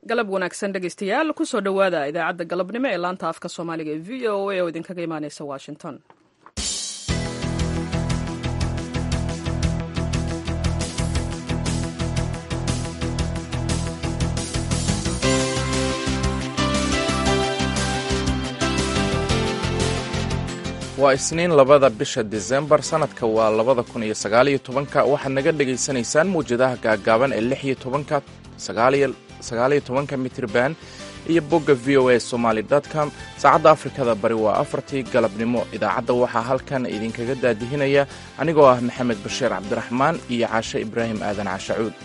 galab wanaagsan dhegaystayaal kusoo dhowaada idaacadda galabnimo ee laanta afka soomaaliga ee v o a oo idinkaga imaaneysa washington waa isniin labada bisha disembar sannadka waa labada kun iyo sagaaliyo tobanka waxaad naga dhegaysanaysaan mawjadaha gaagaaban ee lix iyo tobanka sagaaliyo tobanka mitrban iyo bogga v o a somaly com saacadda afrikada bari waa afartii galabnimo idaacadda waxaa halkan idinkaga daadihinaya anigoo ah maxamed bashiir cabdiraxmaan iyo caashe ibraahim aadan cashacuud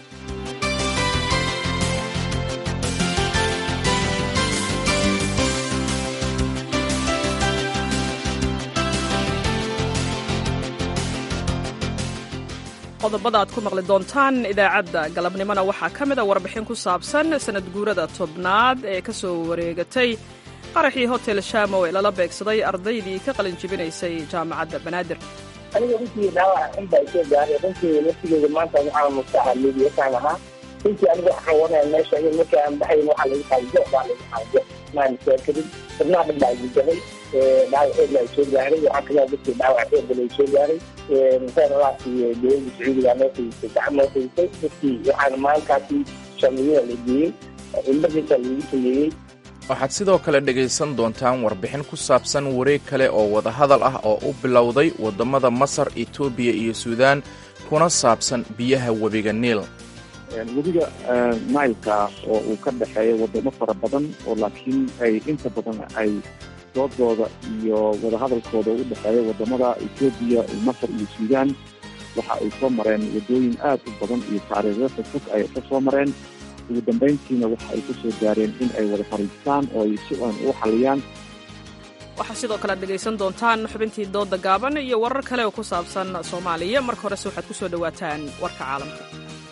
qodobada aad ku maqli doontaan idaacadda galabnimona waxaa ka mid a warbixin ku saabsan sanad guurada tobnaad ee ka soo wareegatay qaraxii hotel shamow ee lala beegsaday ardaydii ka qalin jibinaysay jaamacadda banaadir aniga runtii dhaawac inba isoo gaaray runtii laftigeeda maanta waxaa mustaxa liibiyataan ahaa runtii aniga waxaan wanaya meesha in markii aan baxayn waxaa lagu xaajo baa lagu xaajo maan seekarin xubnaha dhan baa igujabay dhaawac xoogla ay soo gaaray waxaa kaloo dadkii dhaawac xoogla ay soo gaaray musaaralaadkii dowladda sacuudiga noo fadhiistay gacan noo fadhiistay dadkii waxaana maalinkaasi shamiyada la geeyey ilmadiisa lagu sameeyey waxaad sidoo kale dhegaysan doontaan warbixin ku saabsan wareeg kale oo wadahadal ah oo u bilowday waddamada masar etoobiya iyo suudaan kuna saabsan biyaha webiga niil webiga nailka oo uu ka dhexeeyo wadamo fara badan oo laakiin ay inta badan ay doodooda iyo wadahadalkooda u dhexeeya wadamada etoobiya masar iyo suudaan waxa ay soo mareen wadooyin aad u badan iyo taariikhyo fog ay ka soo mareen ugu dambayntiina waxa ay ku soo gaareen in ay wada fariistaan oo ay si aan u xaliyaan waxaa sidoo kale ad dhegaysan doontaan xubintii dooda gaaban iyo warar kale oo ku saabsan soomaaliya marka horese waxaad ku soo dhowaataan warka caalamka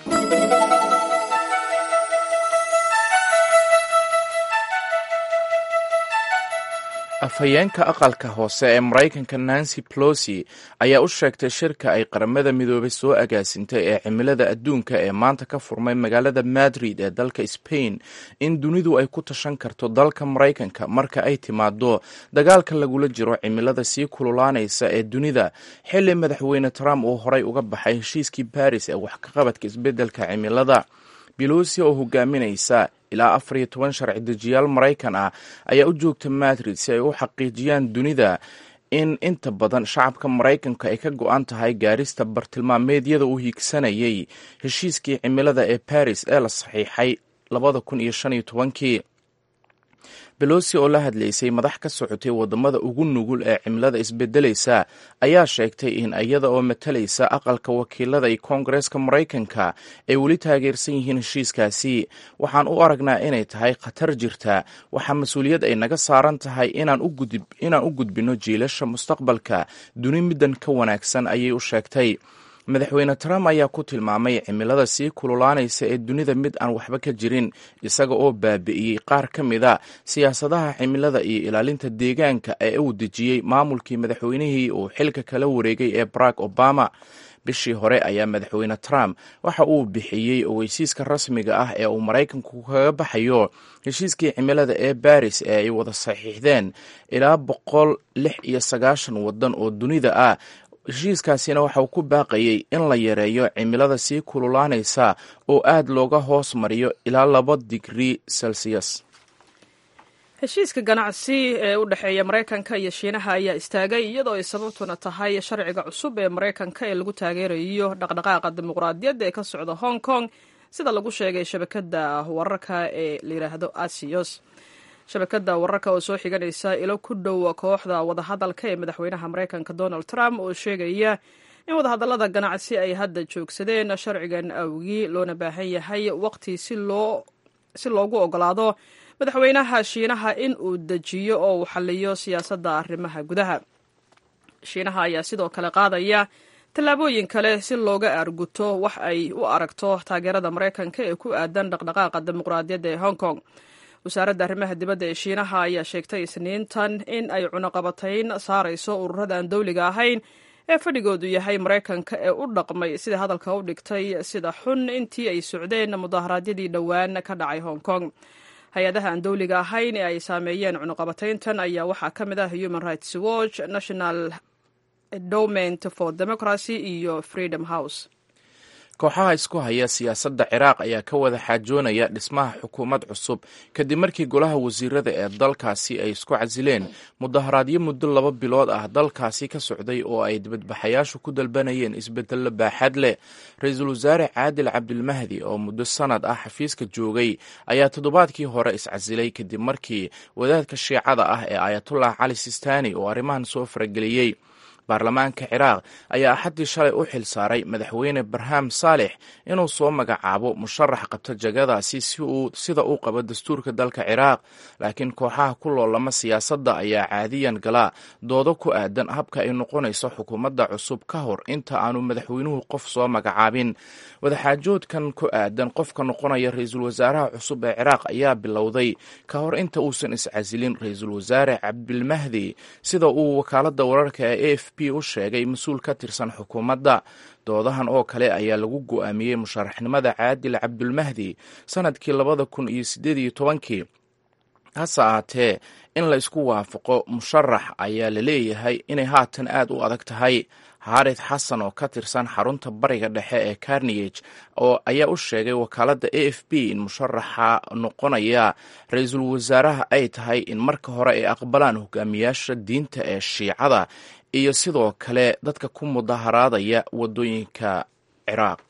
afhayeenka aqalka hoose ee maraykanka nancy pelosi ayaa u sheegtay shirka ay qaramada midoobay soo agaasintay ee cimilada adduunka ee maanta ka furmay magaalada madrid ee dalka spain in dunidu ay ku tashan karto dalka maraykanka marka ay timaado dagaalka lagula jiro cimilada sii kululaanaysa ee dunida xilli madaxweyne trump uu horay uga baxay heshiiskii baris ee wax ka qabadka isbeddelka cimilada belosi oo hogaaminaysa ilaa afar iyo toban sharci dejiyaal maraykan ah ayaa u joogta madrid si ay u xaqiijiyaan dunida in inta badan shacabka maraykanka ay ka go-an tahay gaarista bartilmaameedyada uu hiigsanayay heshiiskii cimilada ee baris ee la saxiixay labada kun iyo shan iyo tobankii belosi oo la hadlaysay madax ka socotay wadamada ugu nugul ee cimilada isbedelaysa ayaa sheegtay in iyada oo matalaysa aqalka wakiilada iyo koongareeska maraykanka ay weli taageersan yihiin heshiiskaasi waxaan u aragnaa inay tahay khatar jirta waxaa mas-uuliyad ay naga saaran tahay inaan u gudbino jiilasha mustaqbalka duni middan ka wanaagsan ayay u sheegtay madaxweyne trump ayaa ku tilmaamay cimilada sii kululaanaysa ee dunida mid aan waxba ka jirin isaga oo baabi'iyey qaar ka mid a siyaasadaha cimilada iyo ilaalinta deegaanka ee uu dejiyey maamulkii madaxweynihii uu xilka kala wareegay ee barack obama bishii hore ayaa madaxweyne trump waxa uu bixiyey ogeysiiska rasmiga ah ee uu maraykanku kaga baxayo heshiiskii cimilada ee baris ee ay wada saxiixdeen ilaa boqol lix iyo sagaashan wadan oo dunida ah heshiiskaasina waxa uu ku baaqayey in la yareeyo cimilada sii kululaanaysa oo aad looga hoos mariyo ilaa laba digrii celsius heshiiska ganacsi ee u dhexeeya maraykanka iyo shiinaha ayaa istaagay iyadoo ay sababtuna tahay sharciga cusub ee maraykanka ee lagu taageerayo dhaqdhaqaaqa dimuqraadiyadda ee ka socda hong kong sida lagu sheegay shabakada wararka ee la yidhaahdo asios shabakada wararka oo soo xiganaysa ilo ku dhow kooxda wadahadalka ee madaxweynaha maraykanka donald trump oo sheegaya in wadahadallada ganacsi ay hadda joogsadeen sharcigan awgii loona baahan yahay waqti si loogu ogolaado madaxweynaha shiinaha in uu dejiyo oo uu xaliyo siyaasadda arrimaha gudaha shiinaha ayaa sidoo kale qaadaya tallaabooyin kale si looga aarguto wax ay u aragto taageerada maraykanka ee ku aadan dhaqdhaqaaqa dimuqraadiyadda ee hong kong wasaaradda arrimaha dibadda ee shiinaha ayaa sheegtay isniintan in ay cunaqabatayn saarayso ururada aan dowliga ahayn ee fadhigoodu yahay maraykanka ee u dhaqmay sida hadalka u dhigtay sida xun intii ay socdeen mudaharaadyadii dhowaan ka dhacay hong kong hay-adaha aan dowliga ahayn ee ay saameeyeen cunuqabatayntan ayaa waxaa ka mid ah human rights watch national endowment for democracy iyo freedom house kooxaha isku haya siyaasadda ciraaq ayaa ka wada xaajoonaya dhismaha xukuumad cusub kadib markii golaha wasiirada ee dalkaasi ay isku casileen mudaharaadyo muddo laba bilood ah dalkaasi ka socday oo ay dibadbaxayaashu ku dalbanayeen isbedello baaxad leh ra-iisul wasaare caadil cabdilmahdi oo muddo sanad ah xafiiska joogay ayaa toddobaadkii hore iscasilay kadib markii wadaadka shiicada ah ee ayatullah cali sistani oo arrimahan soo farageliyey baarlamaanka ciraaq ayaa axaddii shalay u xil saaray madaxweyne barham saalex inuu soo magacaabo musharax qabta jagadaasi sida uu qabo dastuurka dalka ciraaq laakiin kooxaha ku loolama siyaasadda ayaa caadiyan galaa doodo ku aadan habka ay noqonayso xukuumadda cusub ka hor inta aanu madaxweynuhu qof soo magacaabin wadaxaajoodkan ku aadan qofka noqonaya ra-iisul wasaaraha cusub ee ciraaq ayaa bilowday ka hor inta uusan iscasilin ra-iisul wasaare cabdilmahdi sida uu wakaaladda wararka ee a f p u sheegay mas-uul ka tirsan xukuumadda doodahan oo kale ayaa lagu go-aamiyey musharaxnimada caadil cabdulmahdi sanadkii labada kun iyo sideed iyo tobankii hase ahaatee in la isku waafaqo musharax ayaa la leeyahay inay haatan aad u adag tahay xaarid xasan oo ka tirsan xarunta bariga dhexe ee carnige oo ayaa u sheegay wakaaladda a f b in musharaxa noqonaya ra-iisul wasaaraha ay tahay in marka hore ay aqbalaan hogaamiyaasha diinta ee shiicada iyo sidoo kale dadka ku mudaharaadaya wadooyinka ciraaq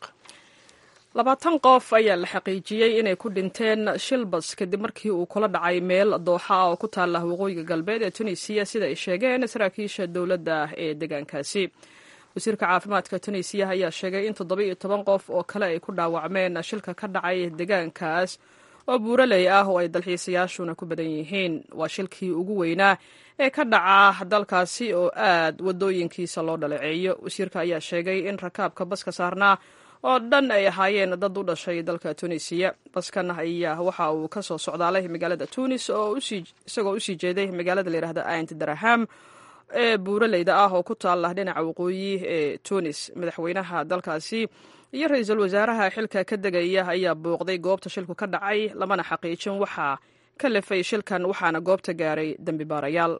labaatan qof ayaa la xaqiijiyey inay ku dhinteen shilbas kadib markii uu kula dhacay meel dooxa ah oo ku taala waqooyiga galbeed ee tunisiya sida ay sheegeen saraakiisha dowladda ee deegaankaasi wasiirka caafimaadka tunisiya ayaa sheegay in toddoba iyo toban qof oo kale ay ku dhaawacmeen shilka ka dhacay deegaankaas oo buuraley ah oo ay dalxiisayaashuna ku badan yihiin waa shilkii ugu weynaa ee ka dhaca dalkaasi oo aad wadooyinkiisa loo dhaleeceeyo wasiirka ayaa sheegay in rakaabka baska saarnaa oo dhan ay ahaayeen dad u dhashay dalka tunisiya baskan ayaa waxa uu ka soo socdaalay magaalada tunis oo isagoo usii jeeday magaalada layidhahda aint daraham ee buuraleyda ah oo ku taala dhinaca waqooyi ee tunis madaxweynaha dalkaasi iyo ra-iisul wasaaraha xilka ka degaya ayaa booqday goobta shilku ka dhacay lamana xaqiijin waxaa ka lefay shilkan waxaana goobta gaaray dembi baarayaal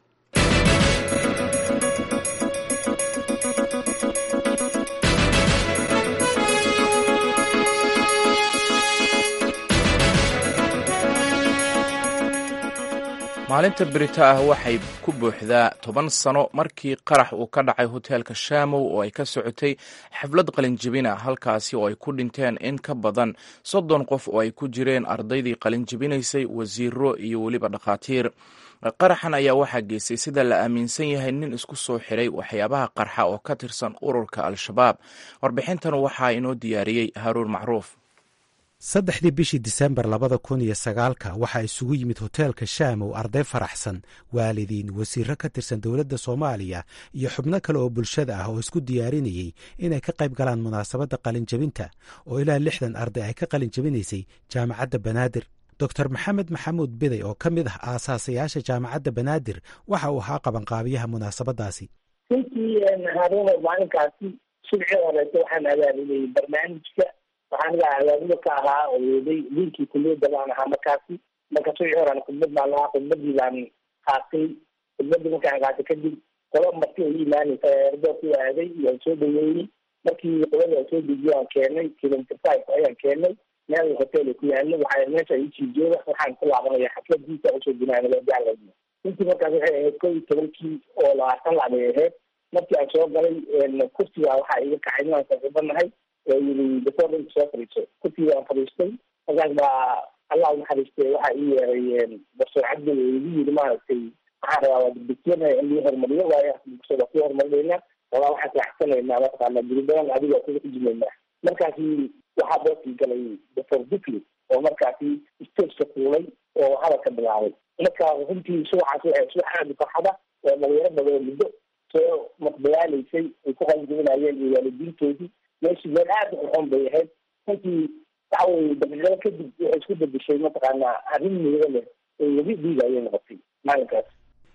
maalinta berita ah waxay ku buuxdaa toban sano markii qarax uu ka dhacay hoteelka shamow oo ay ka socotay xaflad qalinjibina halkaasi oo ay ku dhinteen in ka badan soddon qof oo ay ku jireen ardaydii qalinjibinaysay wasiiro iyo weliba dhakhaatiir qaraxan ayaa waxaa geystay sida la aaminsan yahay nin isku soo xiray waxyaabaha qarxa oo ka tirsan ururka al-shabaab warbixintan waxaa inoo diyaariyey haaruun macruuf saddexdii bishii disembar labada kun iyo sagaalka waxaa isugu yimid hoteelka shaamow arday faraxsan waalidiin wasiiro ka tirsan dowladda soomaaliya iyo xubno kale oo bulshada ah oo isku diyaarinayey inay ka qayb galaan munaasabadda qalinjabinta oo ilaa lixdan arday ay ka qalinjabinaysay jaamacadda banaadir doctor maxamed maxamuud biday oo ka mid ah aasaasayaasha jaamacadda banaadir waxa uu ahaa qabanqaabiyaha munaasabadaasi runtii haruuna maalinkaasi subxii horeeto waxaan abaabulayay barnaamijka waxaan iga abaabula ka ahaa oo weeday diinkii kuliyadda baan ahaa markaasi marka subxii horean khudbad baan lahaa khudbadii baan qaatay khudbadii markaan qaatay kadib qola marti ay imaanaysa erdoorku aaday waan soo dhaweeyey markii qolada aan soo dejiyo aan keenay kilometer five ayaan keenay meel hotel ku yaalo waxaa meesha isii jooga waxaan ku laabanaya xafladiisa usoo gunaanagajacla intii markaas waxay ahayd kow iyo tobankii oo labaatan lac bay ahayd markii aan soo galay kursiga waxaa iga kacay inaan saaxiibanahay oo yiri dafoornka soo fadhiiso kursiga aan fadhiistay markaas baa allah unaxariistay waxaa ii yeeray barsoor cabdi oo igu yiri maaragtay waxaan rabaa waa degdegsanaya in lii horumariyo waayo waa ku horumarinayna walaa waxaan raaxsanaynaa mataqaana guri badan adiga kuga xujumaynaa markaasi waxaa boosii galay doctor dukli oo markaasi stageka fuulay oo hadalka bilaabay marka runtii subaxaas waxay subax aada farxada oo dhalinyaro badan oo muddo soo maqdayaalaysay ay ku qalinjabinayeen iyo waalidiintoodii meeshii meel aada u xun bay ahayd runtii waxa weye daqiiqado kadib waxay isku bedeshay mataqaanaa arrin muhido leh oo webi dhiiga ayay noqotay maalinkaas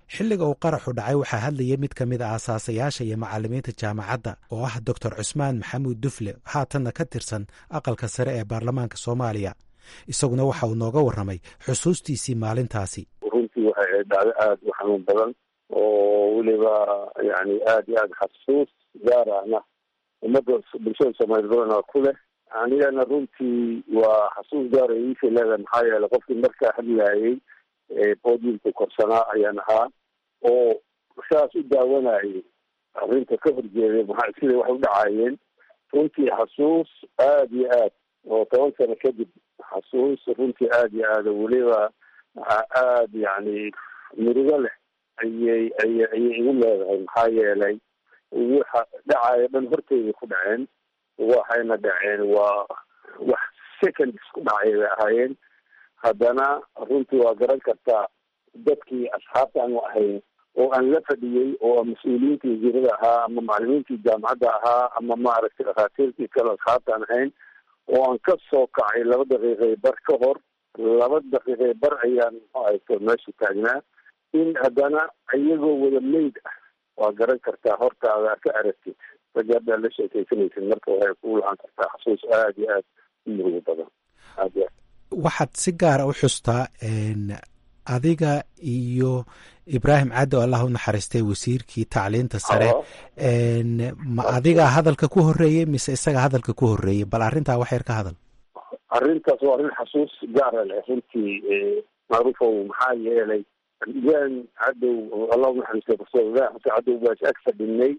xilliga uu qaraxu dhacay waxaa hadlayay mid ka mid a aasaasayaasha iyo macalimiinta jaamacadda oo ah doctor cusmaan maxamuud dufle haatanna ka tirsan aqalka sare ee baarlamaanka soomaaliya isaguna waxa uu nooga warramay xusuustiisii maalintaasi runtii waxay ahayd dhacdo aada u xanuun badan oo weliba yani aada iyo aada xasuus gaar ahna ummadda bulshada soomaaliya badana ku leh anigana runtii waa xasuus gaar ay iisha leedahay maxaa yeelay qofkii markaa hadlaayay podiumka korsanaa ayaan ahaa oo saas u daawanayay arrinta ka horjeeday maxaa siday wax u dhacaayeen runtii xasuus aada iyo aad oo toban sano kadib xasuus runtii aada iyo aada weliba aada yani mirigo leh ayay aya ayay igu leedahay maxaa yeelay waxa dhacaayo dhan horteyda ku dhaceen waxayna dhaceen waa wax seconds ku dhacay bay ahaayeen haddana runtii waa garan kartaa dadkii asxaabta aanu ahayn oo aan la fadhiyey oo mas-uuliyiintii wasiirada ahaa ama macalimiintii jaamacadda ahaa ama maaragtay dhakhaatiirtii kale asxaabta aan ahayn oo aan ka soo kacay laba daqiiqay bar ka hor laba daqiiqay bar ayaan muxuu ahayto meesha taagnaa in haddana iyagoo wada meyd ah waa garan kartaa hortaada ka aragtid ragga haddaa la sheekaysanaysid marka waxay ku lahaan kartaa xasuus aada iyo aad u murugo badan aad iyo aad waxaad si gaara u xustaa adiga iyo ibraahim caddi oo allah u naxariistay wasiirkii tacliinta sare ma adigaa hadalka ku horreeyey mise isaga hadalka ku horreeyey bal arrintaa wax yar ka hadal arrintaas waa arrin xasuus gaara leh runtii macruufow maxaa yeelay ibraahim cadow allah u naxariistay profesor ibrahim xasan cadow baas ag fadhinay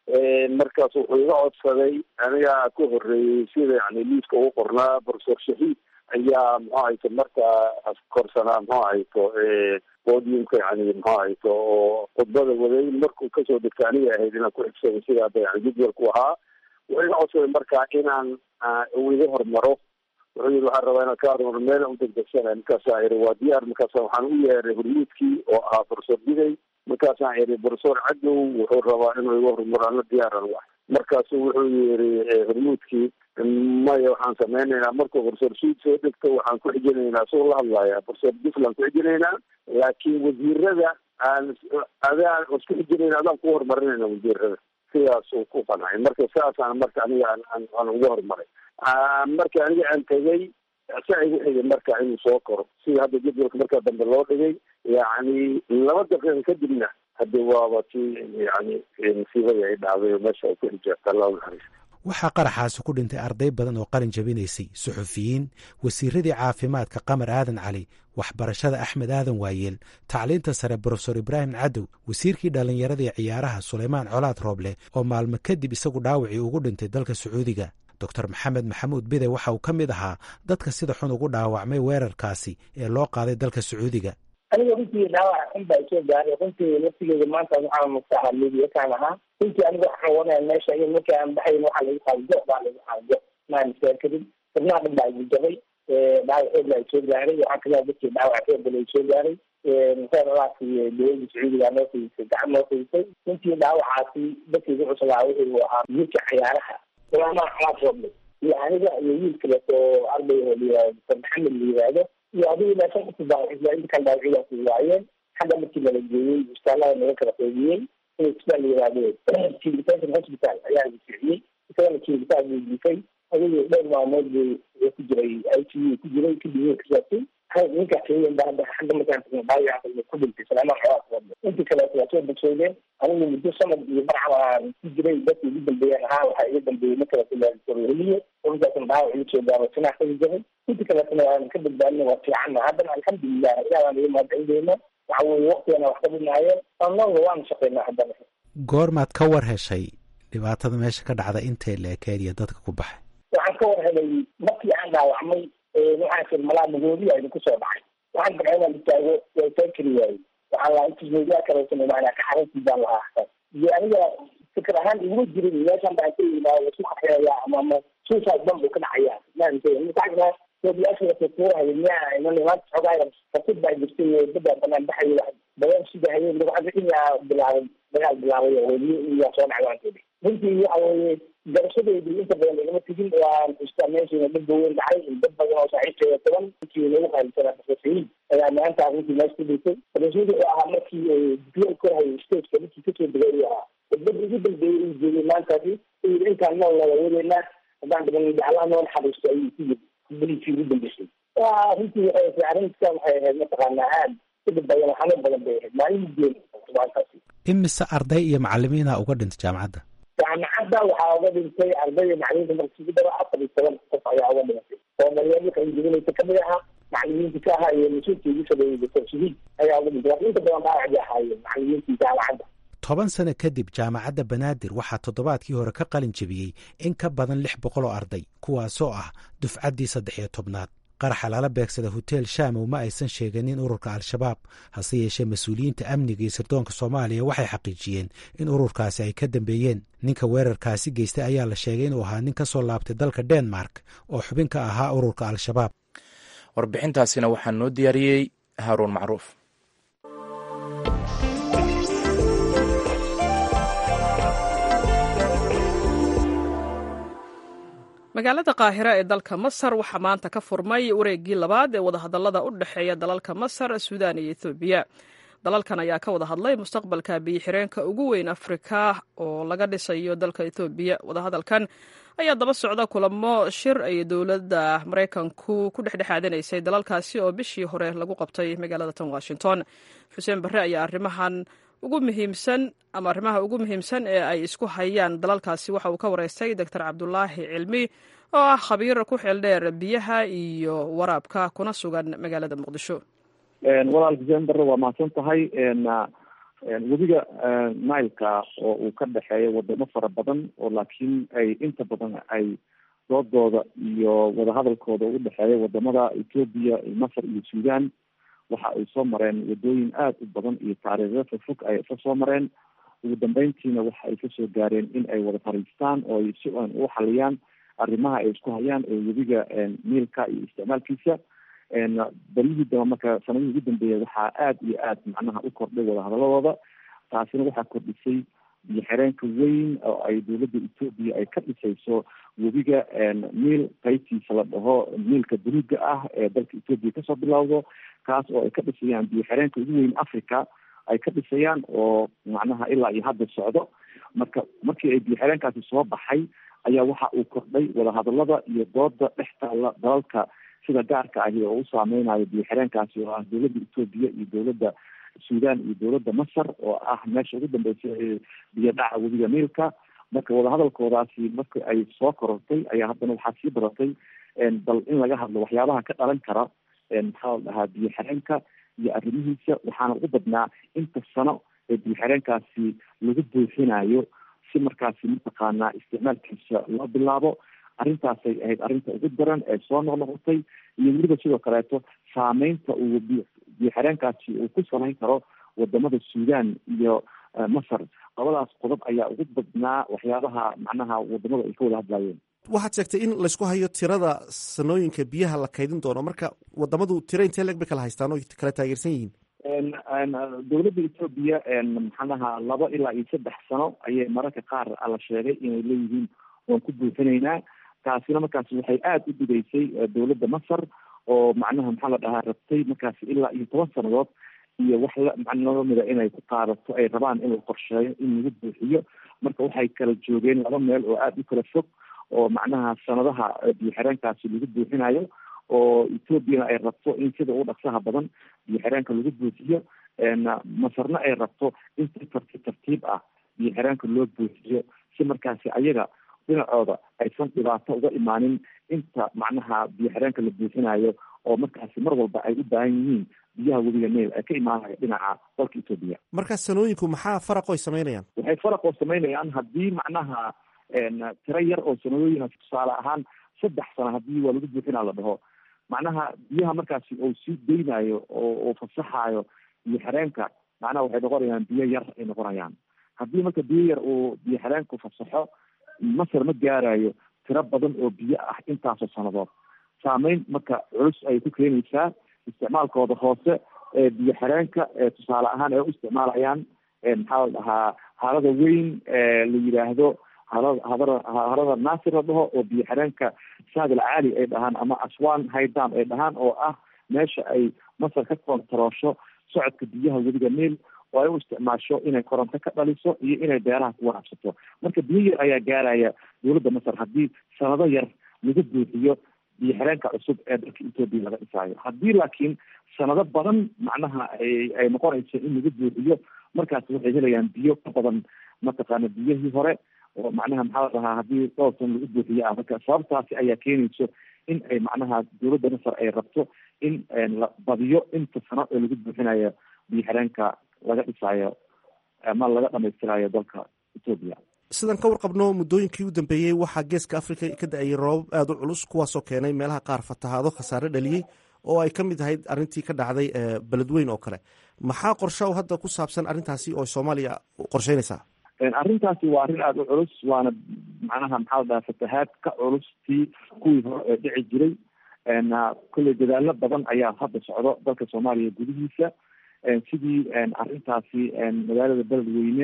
markaas wuxuu iga codsaday anigaa ka horreeyey sida yani liiska ugu qornaa profesor shahiid ayaa muxuu ahayto markaa korsanaa muxuu ahayto podiumka yani muxuu ahayto oo khudbada waday markuu kasoo degta aniga ahayd inaan ku xigsaday sida hadda yani jadwalku ahaa wuxuu iga codsaday markaa inaan uu iga hormaro wuxuu yiri waxaan rabaa inaan ka hormaro meel u degdegsanay markaasaa iri waa diyaar markaasa waxaan u yeeray hormuudkii oo ahaa profesor bigay markaasaan iri profesor cadow wuxuu rabaa inuu iga hormaro ana diyaaran wa markaasu wuxuu yiri hormuudkii maya waxaan sameynaynaa markuu profesor suud soo degto waxaan ku xijinaynaa soo la hadlaya profesor duflan ku xijinaynaa laakiin wasiirada aan adaan isku xijinayna adaan ku horumarinayna wasiirada sidaasuu ku qancay marka saasaan marka aniga aan aan uga horumaray marka aniga aan tegay saa igu xigay marka inuu soo koro sida hadda jadwalka markaa dambe loo dhigay yacni laba daqiiqa kadibna haddi waaba ti yani masiibadii ay dhacday oo meesha ay ku xijaabta allah naxariista waxaa qaraxaasi ku dhintay arday badan oo qalin jabinaysay suxufiyiin wasiiradii caafimaadka qamar aadan cali waxbarashada axmed aadan waayeel tacliinta sare brofesor ibraahim cadow wasiirkii dhallinyaradii ciyaaraha suleymaan colaad rooble oo maalmo kadib isagu dhaawacii ugu dhintay dalka sacuudiga doctor maxamed maxamuud bide waxa uu ka mid ahaa dadka sida xun ugu dhaawacmay weerarkaasi ee loo qaaday dalka sacuudiga aniga runtii dhaawac xun baa isoo gaaray runtii laftigeeda maanta waxaan mustaaxa liibiyakaan ahaa runtii aniga waxaan wanaya meesha in markii aan baxayn waxaa lagu qaado jo baa lagu qaado jo maan istaakarin xubnaha dhan baa igu jabay dhaawac xoog baa isoo gaaray waxaa kamida dadkii dhaawac xoog bala isoo gaaray musaaralaasi dowladda sacuudiga noo fidisay gacan noo fidisay runtii dhaawacaasi dadkii igu cuslaa wuxuu ahaa wiilka ciyaaraha sulaamaan calaad rooble iyo aniga iyo wiil kaleeto arday oo layihahdo dr maxamed la yihahdo iyo adigu ilaa shan kusoo dhaawacisa intakan dhaawacyadaasi waayeen xagga markii nala geeyey isbitaallada naga kala qaybiyey in isbitaal la yihahdo kiilitation hospital ayaa la siciyey isagana kiilitaal buu diifay adigu dhowr maalmood buu ku jiray i c u ku jiray kadib wuu kasaabtay ninkaa keliyan ba hadda xagga markaan tagno dhaawaca ku dhintay salaamaan colaad rooble intii kaleeto waa soo bogsoodeen anigu muddo sanad iyo barca aan ku jiray dadka igu dambeeyeen ahaa waxaa iga dambeeyey markaleetoheliye markaasna dhaawac igu soo gaaro sinaa kaga jabay intii kaleetona waan ka badbaadina waa fiicanna haddana alxamdulilah ilah waan iga mahadcelindeyna waxa weye waktigana wax ka dhinaayeen annaga waana shaqeynaa haddana goormaad ka war heshay dhibaatada meesha ka dhacda intay la ekeed iyo dadka ku baxay waxaan ka war helay markii aan dhaawacmay waxaan fir malaa magoodiya idinku soo dhacay waxaan dabca inaan istaago waa istaan kari waayey waxaan lahaa intusmoodiyaa kaleesan maanaa ka xaruntii baan lahaa hata iyo aniga fikir ahaan iguma jirin meeshan baan ka yimaa isku qaxeeya ama ama suicide bomb uu ka dhacaya maanta soodiyaashakuurahay miyaa iman maanta xoogaaya fasid baa jirtay dadbaa banaan baxay badan sida hayeen waxaa inyaa bilaabay dagaal bilaabay oo weliyo iyaa soo dhacay waan tiri runtii waxa weeye garashadeedii inta badan igama tegin waan xustaa meeshiina dad baweyn dhacay dad badan oo saaxiibteeda toban inkii lagu qaalisanaa profesoriin dagaamaanta arrintii meesha ku dhintay rasuulka oo ahaa markii biyo ku hayay stageka markii kasoo degay uu ahaa khudbadii ugu dambeeyey uu jeegay maantaasi uu yidhi intaan nool nala wadaynaa haddaan dhiban allah noo naxariisto ayuu ku yidhi khudbadiisii ugu dambeysay arrintii waxay ahayd arrintan waxay ahayd mataqaanaa aad udhib badan xanuun badan bay ahayd maalin geeli maantaasi imise arday iyo macalimiina uga dhintay jaamacadda jaamacadda waxaa uga dhintay ardayda macalimiinta markii daro afar iyo toban qof ayaa uga dhintay oo maryaamo qalinjibinaysa kamid ahaa macalimiinta ka ahaa iyo mas-uulkii ugu sameeyey doctor shahiid ayaa uga dhintay inta badan dhaawacdi ahaayeen macalimiintii jaamacadda toban sano kadib jaamacadda banaadir waxaa toddobaadkii hore ka qalin jebiyey in ka badan lix boqol oo arday kuwaasoo ah dufcaddii saddex iyo tobnaad qaraxa lala beegsada hotel shamow ma aysan sheeganin ururka al-shabaab hase yeeshee mas-uuliyiinta amniga iyo sirdoonka soomaaliya waxay xaqiijiyeen in ururkaasi ay ka dambeeyeen ninka weerarkaasi geystay ayaa la sheegay inuu ahaa nin ka soo laabtay dalka denmark oo xubin ka ahaa ururka al-shabaab warbixintaasina waxaa noo diyaariyey haaruun macruuf magaalada qaahira ee dalka masar waxaa maanta ka furmay wareeggii labaad ee wadahadallada u dhexeeya dalalka masar suudaan iyo ethoobiya dalalkan ayaa ka wada hadlay mustaqbalka biyo-xireenka ugu weyn afrika oo laga dhisayo dalka ethoobiya wadahadalkan ayaa daba socda kulamo shir ay dowladda maraykanku ku dhexdhexaadinaysay dalalkaasi oo bishii hore lagu qabtay magaalada tan washington xuseen barre ayaa arrimahan ugu muhiimsan ama arrimaha ugu muhiimsan ee ay isku hayaan dalalkaasi waxa uu ka wareystay doctor cabdulaahi cilmi oo ah khabiir ku xeel dheer biyaha iyo waraabka kuna sugan magaalada muqdisho walaal xuseen barre waa mahadsan tahay webiga nileka oo uu ka dhexeeya wadamo fara badan oo laakiin ay inta badan ay doodooda iyo wadahadalkooda u dhexeeya wadamada ethoobia masar iyo sudan waxa ay soo mareen wadooyin aada u badan iyo taariikhyo fogfog ay ka soo mareen ugu dambeyntiina waxa ay kasoo gaareen in ay wada fariistaan oo ay si an u xaliyaan arrimaha ay isku hayaan ee webiga niilka iyo isticmaalkiisa baryihii daba marka sanadihii ugu dambeeya waxaa aada iyo aad macnaha u kordhay wadahadaladooda taasina waxaa kordhisay biyo xireenka weyn oo ay dowladda etoobiya ay ka dhisayso webiga niil qaybtiisa la dhaho niilka buluuga ah ee dalka etoobiya kasoo bilowdo kaas oo ay ka dhisayaan biyo xireenka ugu weyn africa ay ka dhisayaan oo macnaha ilaa iyo hadda socdo marka markii ay biyo xireenkaasi soo baxay ayaa waxa uu kordhay wadahadalada iyo dooda dhex taalla dalalka sida gaarka ahi oo u saameynayo biyo xireenkaasi oo ah dowladda etoobiya iyo dowladda sudan iyo dowladda masar oo ah meesha ugu dambeysa ee biyo dhaca webiga niilka marka wadahadalkoodaasi marka ay soo korortay ayaa haddana waxaa sii badatay bal in laga hadlo waxyaabaha ka dhalan kara maxaa la dhahaa biyo xireenka iyo arrimihiisa waxaana ugu badnaa inta sano ee biyo xireenkaasi lagu buuxinayo si markaasi mataqaanaa isticmaalkiisa loo bilaabo arrintaasay ahayd arrinta ugu daran ee soo noqnoqotay iyo weliba sidoo kaleeto saameynta uu biyo xireenkaasi uu ku samayn karo wadamada sudan iyo masar labadaas qodob ayaa ugu badnaa waxyaabaha macnaha wadamada ay ka wada hadlayeen waxaad sheegtay in laysku hayo tirada sanooyinka biyaha la kaydin doono marka wadamadu tiro intee leg bay kala haystaan oo kala taageersan yihiin dowladda etoobiya maxaanaha laba ilaa iyo saddex sano ayay mararka qaar la sheegay inay leeyihiin waan ku buuxinaynaa taasina markaasi waxay aada u dhigaysay dowladda masar oo macnaha maxaa la dhahaa rabtay markaasi ilaa iyo toban sanadood iyo wax la macnlamida inay ku qaadato ay rabaan in la qorsheeyo in lagu buuxiyo marka waxay kala joogeen laba meel oo aada u kala fog oo macnaha sanadaha biyo xireenkaasi lagu buuxinayo oo ethoobiana ay rabto in sida ugu dhaqsaha badan biyo xireenka lagu buuxiyo masarna ay rabto in si tartiib tartiib ah biyo xireenka loo buuxiyo si markaasi ayaga dhinacooda aysan dhibaato uga imaanin inta macnaha biyo xireenka la buuxinayo oo markaasi mar walba ay u baahan yihiin biyaha webiga nail ee ka imaanaya dhinaca dalka etoobiya markaa sanooyinku maxaa faraq oy samaynayaan waxay faraq oo samaynayaan haddii macnaha tiro yar oo sanadooyin tusaale ahaan saddex sano haddii waa lagu buuxinaa la dhaho macnaha biyaha markaasi uu sii deynayo oo uu fasaxayo biyo xireenka macnaha waxay noqonayaan biyo yar ay noqonayaan haddii marka biyo yar uu biyo xireenku fasaxo masar ma gaarayo tiro badan oo biyo ah intaasoo sanadood saameyn marka culus ay ku keenaysaa isticmaalkooda hoose ee biyo xireenka ee tusaale ahaan ay u isticmaalayaan maxaa la dhahaa harada weyn la yidhaahdo harada hadara harada naasir la dhaho oo biyo xireenka saadil caali ay dhahaan ama aswan haydam ay dhahaan oo ah meesha ay masar ka kontaroosho socodka biyaha webiga niil oo ay u isticmaasho inay koronto ka dhaliso iyo inay beeraha ku waraabsato marka biyo yar ayaa gaaraya dowladda masar haddii sanado yar lagu buuxiyo biyo xireenka cusub ee dalka etoobiya laga dhisaayo haddii laakiin sanado badan macnaha ay ay noqonayso in lagu buuxiyo markaas waxay helayaan biyo ka badan mataqaana biyihii hore oo macnaha maxaa la dhahaa haddii dhowr san lagu buuxiyo ah marka sababtaasi ayaa keenayso in ay macnaha dowladda masar ay rabto in la badiyo inta sano ee lagu buuxinayo biyo xireenka laga dhisaayo ama laga dhamaystirayo dalka etoobiya sidaan ka warqabno muddooyinkii u dambeeyey waxaa geeska africa ka da-ayay roobab aada u culus kuwaasoo keenay meelaha qaar fatahaado khasaare dhaliyey oo ay ka mid ahayd arrintii ka dhacday beledweyn oo kale maxaa qorsho hadda ku saabsan arrintaasi oo soomaaliya qorsheynaysaa arrintaasi waa arrin aada u culus waana macnaha maxaa la dhaha fatahaad ka culus tii kuwii hore ee dhici jiray kolley dadaalo badan ayaa hadda socdo dalka soomaaliya gudihiisa sidii arrintaasi magaalada beledweyne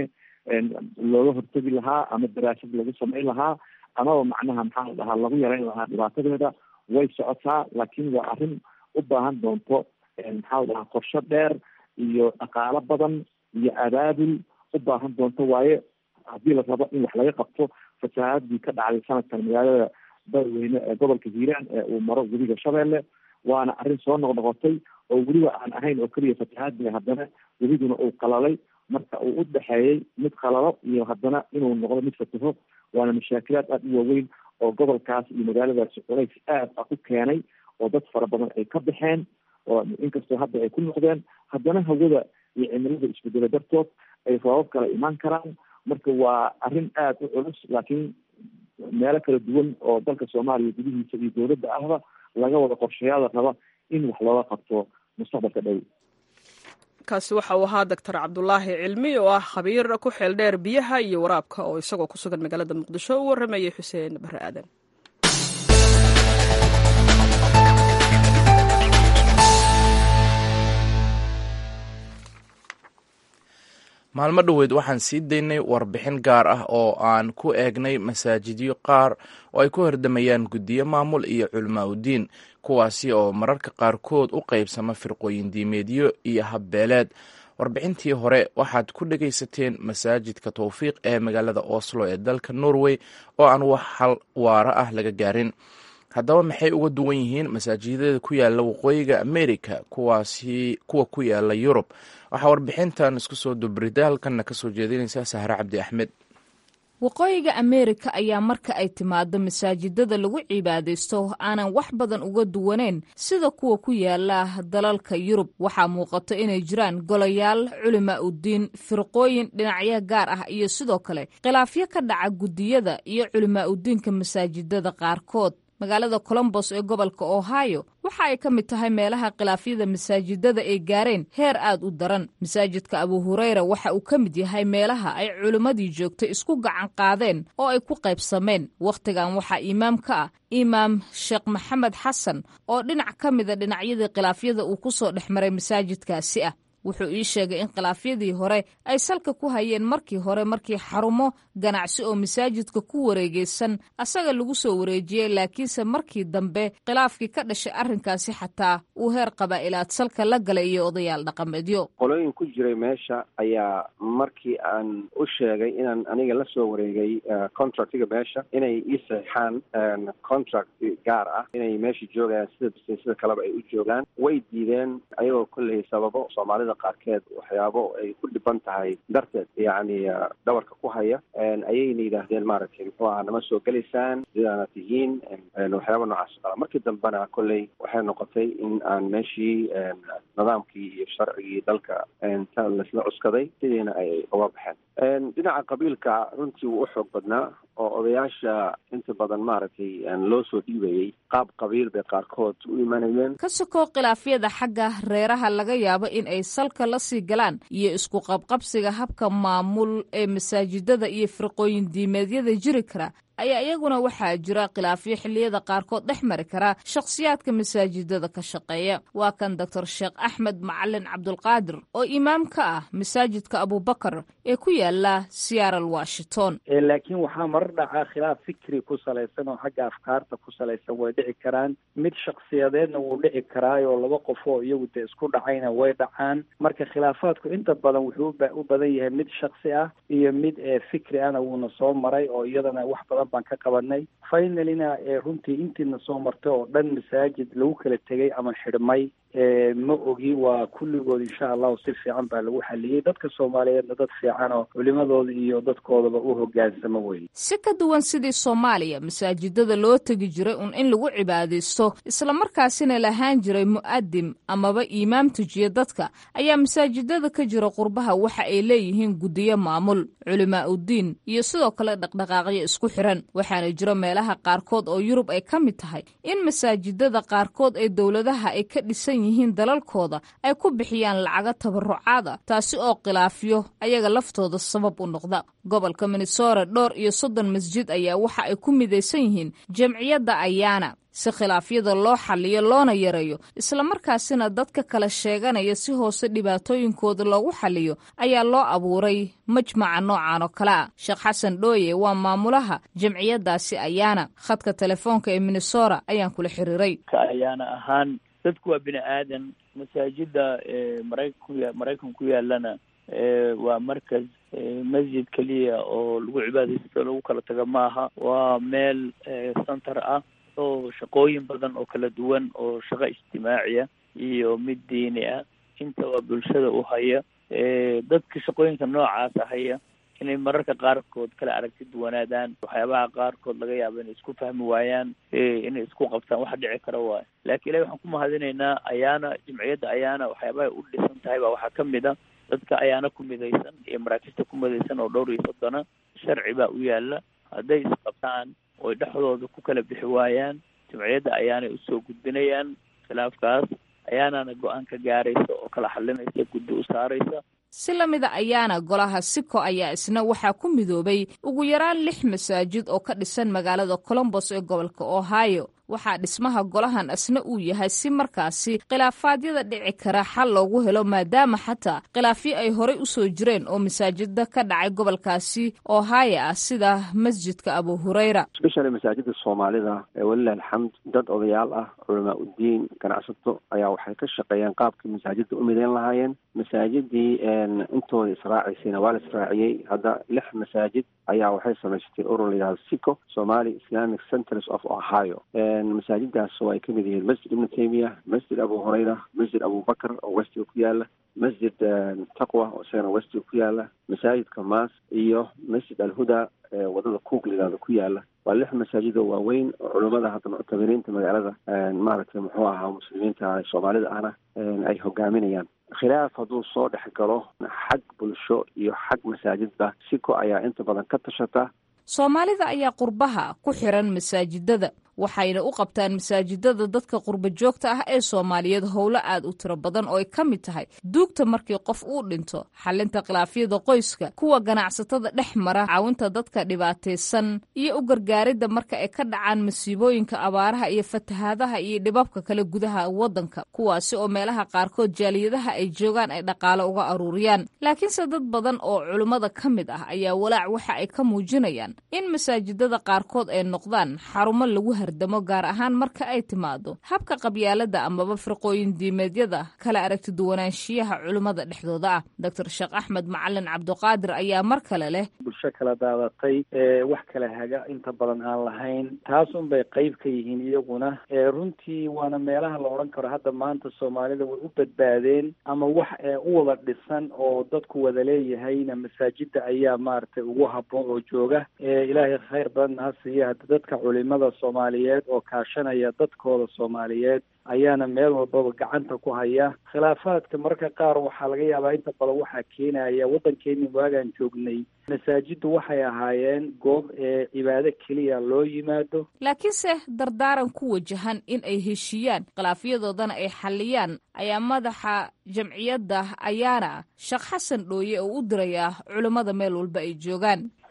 looga hortegi lahaa ama daraasad lagu samayn lahaa amaba macnaha maxaa la dhahaa lagu yareyn lahaa dhibaatadeeda way socotaa laakiin waa arrin u baahan doonto maxaa la dhahaa qorsho dheer iyo dhaqaalo badan iyo abaabul u baahan doonto waaye haddii la rabo in wax laga qabto fasahaadii ka dhacday sanadkan magaalada beledweyne ee gobolka hiiraan ee uu maro webiga shabeelle waana arrin soo noqnoqotay oo weliba aan ahayn oo keliya fatahaadii haddana webiguna uu qalalay marka uu u dhexeeyey mid qalalo iyo haddana inuu noqdo mid fataho waana mashaakilaad aada u waaweyn oo gobolkaas iyo magaaladaasi culays aad ah u keenay oo dad fara badan ay ka baxeen oo inkastoo hadda ay ku noqdeen haddana hawada iyo cimilada isbedelo dartood ay roobab kala imaan karaan marka waa arrin aada u culus laakiin meelo kala duwan oo dalka soomaaliya gudihiisa iyo dowladda ahba laga wada qorshayaada raba in wax looga qabto mustaqbalka dhow kaasi waxa uu ahaa doctor cabdulaahi cilmi oo ah khabiir ku xeel dheer biyaha iyo waraabka oo isagoo ku sugan magaalada muqdisho u warramayay xuseen bare aadan maalmo dhoweed waxaan sii daynay warbixin gaar ah oo aan ku eegnay masaajidyo qaar oo ay ku hordamayaan guddiyo maamul iyo culamaa udiin kuwaasi oo mararka qaarkood u qaybsama firqooyin diimeedyo iyo habbeeleed warbixintii hore waxaad ku dhegaysateen masaajidka towfiiq ee magaalada oslo ee dalka norway oo aan wax hal waaro ah laga gaarin haddaba maxay uga duwan yihiin masaajidada ku yaala waqooyiga america kuwaasi kuwa ku yaala yurub waxaa warbixintan isku soo dubrida halkanna kasoo jeedinaysa sahre cabdi axmed waqooyiga ameerika ayaa marka ay timaado masaajidada lagu cibaadaysto aanan wax badan uga duwaneyn sida kuwa ku yaala dalalka yurub waxaa muuqato inay jiraan golayaal culimaa udiin firqooyin dhinacyo gaar ah iyo sidoo kale khilaafyo ka dhaca guddiyada iyo culimaa udiinka masaajidada qaarkood magaalada colombos ee gobolka ohio waxa ay ka mid tahay meelaha khilaafyada masaajidada ay gaareen heer aad u daran masaajidka abu hureyra waxa uu ka mid yahay meelaha ay culimmadii joogtay isku gacan qaadeen oo ay ku qaybsameen wakhtigan waxaa imaam ka ah imaam sheekh maxamed xasan oo dhinac ka mida dhinacyadii khilaafyada uu ku soo dhex maray masaajidkaasi ah wuxuu ii sheegay in khilaafyadii hore ay salka ku hayeen markii hore markii xarumo ganacsi oo masaajidka ku wareegeysan asaga lagu soo wareejiyey laakiinse markii dambe khilaafkii ka dhashay arrinkaasi xataa uu heer qabaa'ilaad salka la galay iyo odayaal dhaqameedyo qolooyin ku jiray meesha ayaa markii aan u sheegay inaan aniga la soo wareegay contractiga meesha inay ii saxeixaan contract gaar ah inay meesha joogayaan sida sida kaleba ay u joogaan way diideen ayagoo kolley sababo soomaalida qaarkeed waxyaabo ay ku dhiban tahay darteed yacni dhabarka ku haya ayayna yidhaahdeen maaragtay muxuu aha nama soo gelaysaan sidaana tihiin waxyaaba noocaas qala markii dambena kolley waxay noqotay in aan meeshii nidaamkii iyo sharcigii dalka ta laisla cuskaday sidiina ay uga baxeen dhinaca qabiilka runtii wuu u xoog badnaa oo odayaasha inta badan maaragtay loo soo dhiibayay qaab qabiil bay qaarkood u imanayeen ka sokoo khilaafyada xagga reeraha laga yaabo in ay salka la sii galaan iyo isku qabqabsiga habka maamul ee masaajidada iyo firqooyin diimeedyada jiri kara ayaa iyaguna waxaa jira khilaafyo xilliyada qaarkood dhex mari kara shakhsiyaadka masaajidada ka shaqeeya waa kan doctor sheekh axmed macalin cabdulqaadir oo imaam ka ah masaajidka abubakar ee ku yaala seattle washington laakiin waxaa marar dhacaa khilaaf fikri ku salaysan oo xagga afkaarta ku salaysan way dhici karaan mid shakhsiyadeedna wuu dhici karaayoo laba qof oo iyagu dee isku dhacayna way dhacaan marka khilaafaadku inta badan wuxuu u badan yahay mid shaksi ah iyo mid fikri ahna wuuna soo maray oo iyadana wax badan baan ka qabanay finalina runtii intiina soo martay oo dhan masaajid lagu kala tegay ama xidhmay ma ogi waa kulligood insha allahu si fiican baa lagu xaliyey dadka soomaaliyeedna dad fiican oo culimadooda iyo dadkoodaba u hogaansamo weye si ka duwan sidii soomaaliya masaajidada loo tegi jiray un in lagu cibaadaysto islamarkaasina lahaan jiray mu'adim amaba iimaam tujiya dadka ayaa masaajidada ka jira qurbaha waxa ay leeyihiin guddiyo maamul culimaa uddiin iyo sidoo kale dhaqdhaqaaqyo isku xiran waxaana jira meelaha qaarkood oo yurub ay ka mid tahay in masaajidada qaarkood ee dowladaha ay ka dhisan yihiin dalalkooda ay ku bixiyaan lacago tabarucaada taasi oo khilaafyo ayaga laftooda sabab u noqda gobolka minnesota dhowr iyo soddon masjid ayaa waxa ay ku midaysan yihiin jamciyadda ayaana si khilaafyada loo xaliyo loona yareeyo islamarkaasina dadka kala sheeganaya si hoose dhibaatooyinkooda loogu xaliyo ayaa loo abuuray majmaca noocan oo kale ah sheekh xasan dhooye waa maamulaha jamciyadaasi ayaana khadka telefoonka ee minnesota ayaan kula xiriiray ayaana ahaan dadku waa bini aadan masaajida maraykan maraykan ku yaalana waa markas masjid keliya oo lagu cibaadaysto lagu kala tago maaha waa meel center ah oo shaqooyin badan oo kala duwan oo shaqo ijtimaaciya iyo mid diini ah inta waa bulshada u haya dadka shaqooyinka noocaasa haya inay mararka qaarkood kala aragti duwanaadaan waxyaabaha qaarkood laga yaabo inay isku fahmi waayaan inay isku qabtaan wax dhici kara waayo laakiin ilahi waxaan ku mahadinaynaa ayaana jimciyadda ayaana waxyaabahay u dhisan tahay baa waxaa kamid a dadka ayaana ku midaysan iyo maraakista ku midaysan oo dhowr iyo soddona sharci baa u yaala hadday isqabtaan oy dhexdooda ku kala bixi waayaan jimciyadda ayaanay usoo gudbinayaan khilaafkaas ayaanana go-aan ka gaaraysa oo kala xalinaysa guddi u saaraysa si la mida ayaana golaha siko ayaa isna waxaa ku midoobay ugu yaraan lix masaajid oo ka dhisan magaalada colombos ee gobolka ohio waxaa dhismaha golahan asna uu yahay si markaasi khilaafaadyada dhici kara xal loogu helo maadaama xataa khilaafyo ay horey u soo jireen oo masaajida ka dhacay gobolkaasi ohio ah sida masjidka abu hurayra especially masaajida soomaalida ee walilah alxamd dad odayaal ah culamaa uddiin ganacsato ayaa waxay ka shaqeeyeen qaabkii masaajida u midayn lahaayeen masaajidii intooda israaciysayna waa la israaciyey hadda lix masaajid ayaa waxay samaysatay urur la yihahdo sico somali islamic centers of ohio masaajidaas oo ay ka mid yihiin masjid ibnu taymiya masjid abu hurayra masjid abubakar oo westiga ku yaala masjid taqwa oo isagana westiga ku yaala masaajidka maas iyo masjid alhuda ee wadada cook layihahdo ku yaala waa lix masaajid oo waaweyn oo culummada hadda muctabiriinta magaalada maaragtay muxuu ahaa muslimiinta soomaalida ahna ay hogaaminayaan khilaaf hadduu soo dhex galo xag bulsho iyo xag masaajidba siko ayaa inta badan ka tashata soomaalida ayaa qurbaha ku xiran masaajidada waxayna u qabtaan masaajidada dadka qurba joogta ah ee soomaaliyeed howlo aad u tiro badan oo ay ka mid tahay duugta markii qof uu dhinto xalinta khilaafyada qoyska kuwa ganacsatada dhex mara caawinta dadka dhibaataysan iyo u gargaaridda marka ay ka dhacaan masiibooyinka abaaraha iyo fatahaadaha iyo dhibabka kale gudaha waddanka kuwaasi oo meelaha qaarkood jaaliyadaha ay joogaan ay dhaqaalo uga aruuriyaan laakiinse dad badan oo culimmada ka mid ah ayaa walaac waxa ay ka muujinayaan in masaajidada qaarkood ay noqdaan xarumo lagu damo gaar ahaan marka ay timaado habka qabyaalada amaba firqooyin diimeedyada kala aragti duwanaanshiyaha culimmada dhexdooda ah doctor sheekh axmed macalin cabdiqaadir ayaa mar kale leh bulsho kala daadatay wax kala haga inta badan aan lahayn taas un bay qeyb ka yihiin iyaguna runtii waana meelaha la odhan karo hadda maanta soomaalida way u badbaadeen ama wax u wada dhisan oo dadku wada leeyahayna masaajida ayaa maaragtay ugu haboon oo jooga ilaahay khayr badanna ha siiya hadda dadka culimada soomaaliya oo kaashanaya dadkooda soomaaliyeed ayaana meel walbaba gacanta ku haya khilaafaadka mararka qaar waxaa laga yaabaa inta badan waxaa keenaya waddankeeni waagaan joognay masaajiddu waxay ahaayeen goob ee cibaado keliya loo yimaado laakiinse dardaaran ku wajahan in ay heshiiyaan khilaafyadoodana ay xalliyaan ayaa madaxa jamciyadda ayaana sheekh xasan dhooye oo u dirayaa culimmada meel walba ay joogaan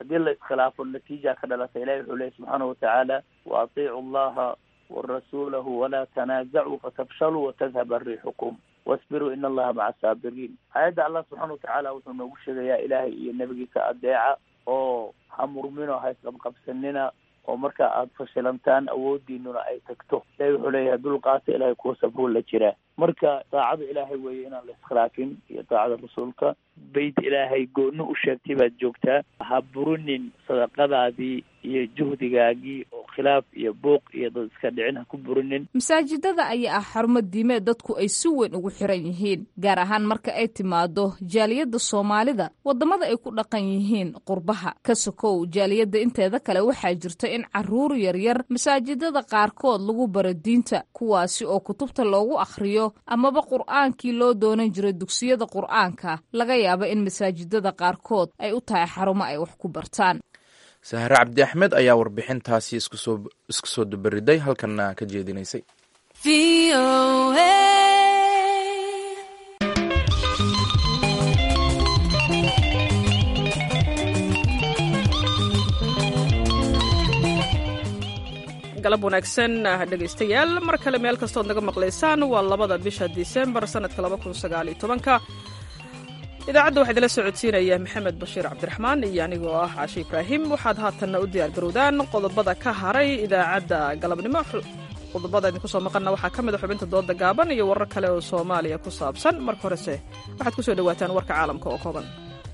haddii la iskhilaafo natiija ka dhalata ilahi wuxuu leeyahy subxaana watacaala wa atiicu allaha warasuulahu walaa tanaazacuu fatafshaluu watadhaba riixukum wasbiruu in allaha maca saabiriin aayadda allah subxaana watacaala wuxuu noogu sheegayaa ilaahay iyo nebigiisa adeeca oo ha murmino ha isqabqabsanina oo marka aada fashilantaan awoodiinuna ay tagto ilahi wuxuu leeyahay dulqaata ilahay kuwa sabruu la jiraa marka daacada ilaahay weeye inaan la iskhilaafin iyo daacada rasuulka beyt ilaahay gooni u sheegtay baad joogtaa ha burinin sadaqadaadii iyo juhdigaagii oo khilaaf iyo buuq iyo dad iska dhicin ha ku burinin masaajidada ayaa ah xarumo diimeed dadku ay si weyn ugu xiran yihiin gaar ahaan marka ay timaado jaaliyadda soomaalida waddamada ay ku dhaqan yihiin qurbaha ka sokow jaaliyadda inteeda kale waxaa jirta in caruur yaryar masaajidada qaarkood lagu baro diinta kuwaasi oo kutubta loogu akhriyo amaba qur'aankii loo doonan jiray dugsiyada qur'aanka laga yaaba in masaajidada qaarkood ay u tahay xarumo ay wax ku bartaan sahre cabdi axmed ayaa warbixintaasi isku soo dubariday halkanna ka jeedinaysay galab wanaagsan dhegaystayaal mar kale meel kastood naga maqlaysaan waa labada bisha disembar sanadka laba kun sagaal iyo tobanka idaacadda waxaa idinla socodsiinaya maxamed bashiir cabdiraxmaan iyo anigoo ah caashe ibraahim waxaad haatanna u diyaar garowdaan qodobada ka haray idaacadda galabnimo qodobada idinku soo maqanna waxaa ka mid a xubinta dooda gaaban iyo warar kale oo soomaaliya ku saabsan marka horese waxaad ku soo dhowaataan warka caalamka oo kooban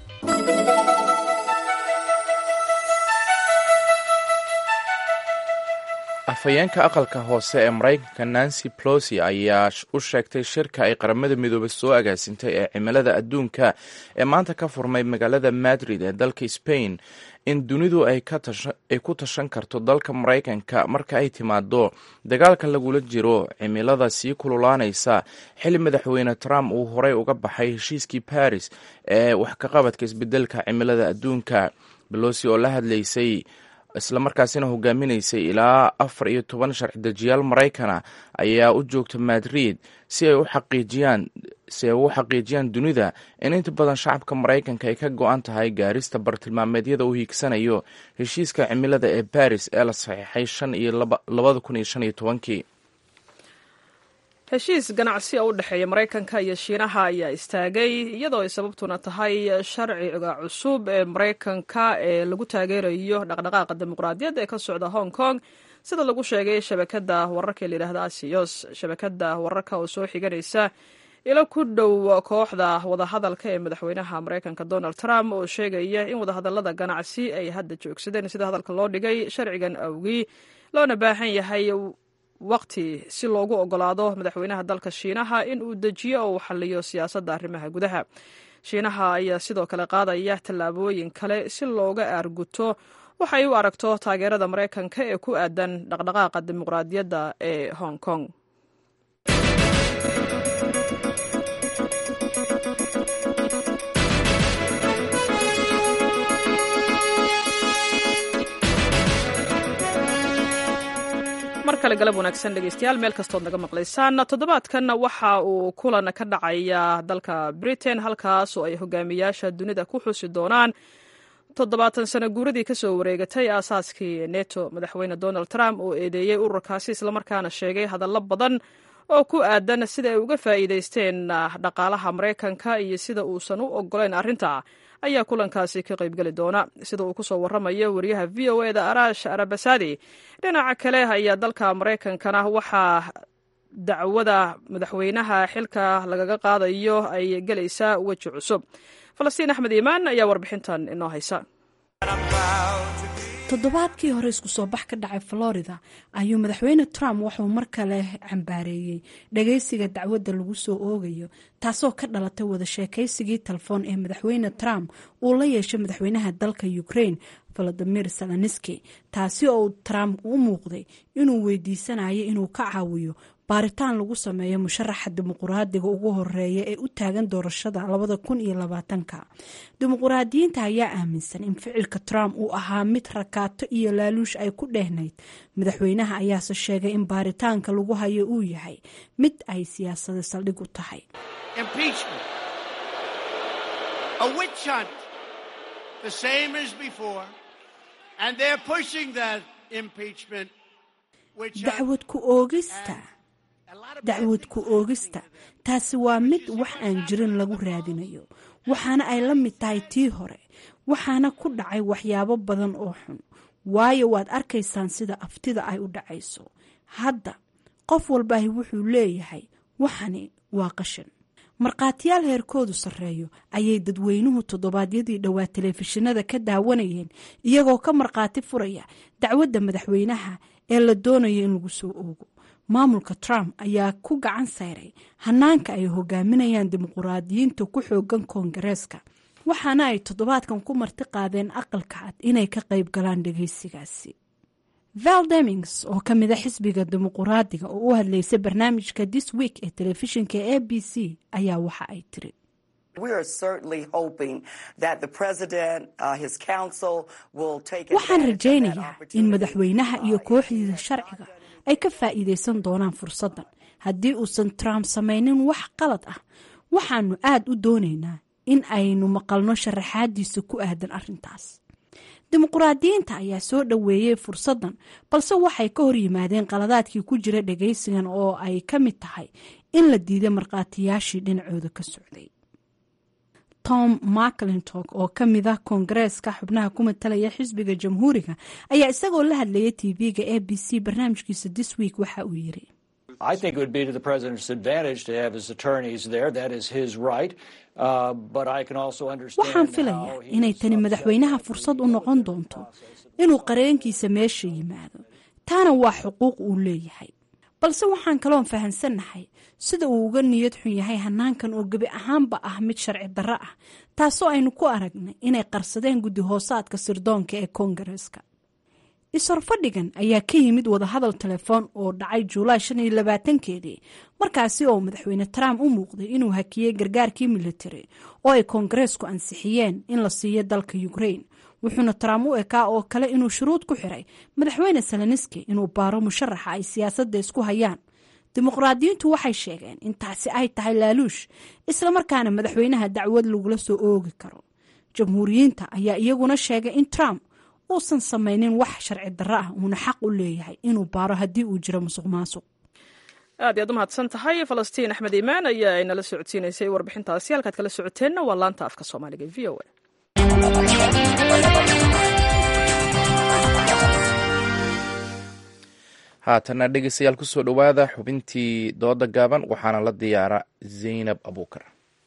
afhayeenka aqalka hoose ee maraykanka nancy plosi ayaa u sheegtay shirka ay qaramada midoobay soo agaasintay ee cimilada adduunka ee maanta ka furmay magaalada madrid ee dalka spain in dunidu ay ku tashan karto dalka maraykanka marka ay timaado dagaalka lagula jiro cimilada sii kululaanaysa xili madaxweyne trump uu horey uga baxay heshiiskii baris ee wax ka qabadka isbedelka cimilada adduunka belosi oo la hadlaysay islamarkaasina hogaaminaysay ilaa afar iyo toban sharci dejiyaal maraykana ayaa u joogta madrid si ay u xaqiijiyaan si ay u xaqiijiyaan dunida in inta badan shacabka maraykanka ay ka go-an tahay gaarista bartilmaameedyada uu hiigsanayo heshiiska cimilada ee baris ee la saxiixay shan iyo labada kun iyo shan iyo tobankii heshiis ganacsi oo u dhexeeya maraykanka iyo shiinaha ayaa istaagay iyadoo ay sababtuna tahay sharciga cusub ee maraykanka ee lagu taageerayo dhaqdhaqaaqa dimuqraadiyadda ee ka socda hong kong sida lagu sheegay shabakada wararka ee layidhahda asiyos shabakada wararka oo soo xiganaysa ilo ku dhow kooxda wadahadalka ee madaxweynaha maraykanka donald trump oo sheegaya in wadahadalada ganacsi ay hadda joogsadeen sida hadalka loo dhigay sharcigan awgii loona baahan yahay waqti si loogu ogolaado madaxweynaha dalka shiinaha in uu dejiyo oo uu xaliyo siyaasadda arrimaha gudaha shiinaha ayaa sidoo kale qaadaya tallaabooyin kale si looga aarguto waxay u aragto taageerada maraykanka ee ku aadan dhaqdhaqaaqa dimuqraadiyadda ee hong kong mar kale galab wanaagsan dhegeystayaal meel kastood naga maqlaysaan toddobaadkan waxa uu kulan ka dhacaya dalka britain halkaas oo ay hogaamiyaasha dunida ku xusi doonaan toddobaatan sano guuradii kasoo wareegatay aasaaskii neto madaxweyne donald trump oo eedeeyey ururkaasi islamarkaana sheegay hadallo badan oo ku aadan sida ay uga faa'iideysteen dhaqaalaha maraykanka iyo sida uusan u ogolayn arrinta ayaa kulankaasi ka qaybgeli doona sida uu kusoo waramayo wariyaha v o e da arash arabasadi dhinaca kale ayaa dalka maraykankana waxaa dacwada madaxweynaha xilka lagaga qaadayo ay gelaysaa weji cusub falastiin axmed iimaan ayaa warbixintan inoo haysa toddobaadkii hore isku soo bax ka dhacay florida ayuu madaxweyne trump wuxuu mar kale cambaareeyey dhageysiga dacwadda lagu soo oogayo taasoo ka dhalatay wada sheekaysigii telefoon ee madaxweyne trump uu la yeeshay madaxweynaha dalka ukraine valadimir zelenski taasi oo trump u muuqday inuu weydiisanayo inuu ka caawiyo baaritaan lagu sameeyo musharaxa dimuquraadiga ugu horeeya ee u taagan doorashada labada kun iyo labaatanka dimuquraadiyiinta ayaa aaminsan in ficilka trump uu ahaa mid rakaato iyo laaluush ay ku dhehnayd madaxweynaha ayaase sheegay in baaritaanka lagu hayo uu yahay mid ay siyaasada saldhig u tahay the same as before, and they're pushing that impeachment. dacwad ku oogista dacwad ku oogista taasi waa mid wax aan jirin lagu raadinayo waxaana ay la mid tahay tii hore waxaana ku dhacay waxyaabo badan oo xun waayo waad arkaysaan sida aftida ay u dhacayso hadda qof walbaahi wuxuu leeyahay waxani waa qashin markhaatiyaal heerkoodu sarreeyo ayay dadweynuhu toddobaadyadii dhowaa telefishinada ka daawanayeen iyagoo ka markhaati furaya dacwadda madaxweynaha ee la doonayo in lagu soo oogo maamulka trump ayaa ku gacan sayray hanaanka ay hogaaminayaan dimuquraadiyiinta ku xoogan koongareeska waxaana ay toddobaadkan ku marti qaadeen aqalka cad inay ka qayb galaan dhageysigaasi val demings oo ka mid a xisbiga dimuquraadiga oo u hadlaysay barnaamijka this week ee telefishinka a b c ayaa waxa ay tiri waxaan rajaynayaa in madaxweynaha iyo kooxdiisa sharciga ay ka faa'iidaysan doonaan fursaddan haddii uusan trump samaynin wax qalad ah waxaanu aad u doonaynaa in aynu maqalno sharaxaadiisa ku aadan arrintaas dimuquraadiyiinta ayaa soo dhoweeyey fursaddan balse waxay ka hor yimaadeen qaladaadkii ku jira dhagaysigan oo ay ka mid tahay in la diiday markhaatiyaashii dhinacooda ka socday tom maclintock oo ka mid ah koongareeska xubnaha ku matalaya xisbiga jamhuuriga ayaa isagoo la hadlayay tv-ga a b c barnaamijkiisa this week waxa uu yiri I think it would be to the president's advantage to have his attorneys there. That is his right. Uh, but I can also understand waxaan filayaa inay tani madaxweynaha fursad u noqon doonto inuu qareenkiisa meesha yimaado taana waa xuquuq uu leeyahay balse waxaan kaloon fahansannahay sida uu uga niyad xun yahay hanaankan oo gebi ahaanba ah mid sharci darro ah taasoo aynu ku aragnay inay qarsadeen guddi hoosaadka sirdoonka ee koongareeska is-horfadhigan ayaa ka yimid wadahadal telefoon oo dhacay juulaay shan iyo labaatankeedii markaasi oo madaxweyne trump u muuqday inuu hakiyey gargaarkii military oo ay koongareesku ansixiyeen in la siiyo dalka ukrain wuxuuna trump u ekaa oo kale inuu shuruud ku xiray madaxweyne seleniski inuu baaro musharaxa ay siyaasadda isku hayaan dimuqraadiyiintu waxay sheegeen in taasi ay tahay laaluush islamarkaana madaxweynaha dacwad lagula soo oogi karo jamhuuriyiinta ayaa iyaguna sheegay in trump uusan samaynin wax sharci darro ah uuna xaq u leeyahay inuu baaro haddii uu jiro musuq maasuq aad iyaad u mahadsan tahay falastiin axmed iimaan ayaa inala socodsiinaysay warbixintaasi halkaad kala socoteenna waa laanta afka soomaaliga v o a haatana dhegeystayaal kusoo dhowaada xubintii dooda gaaban waxaana la diyaara zaynab abuukar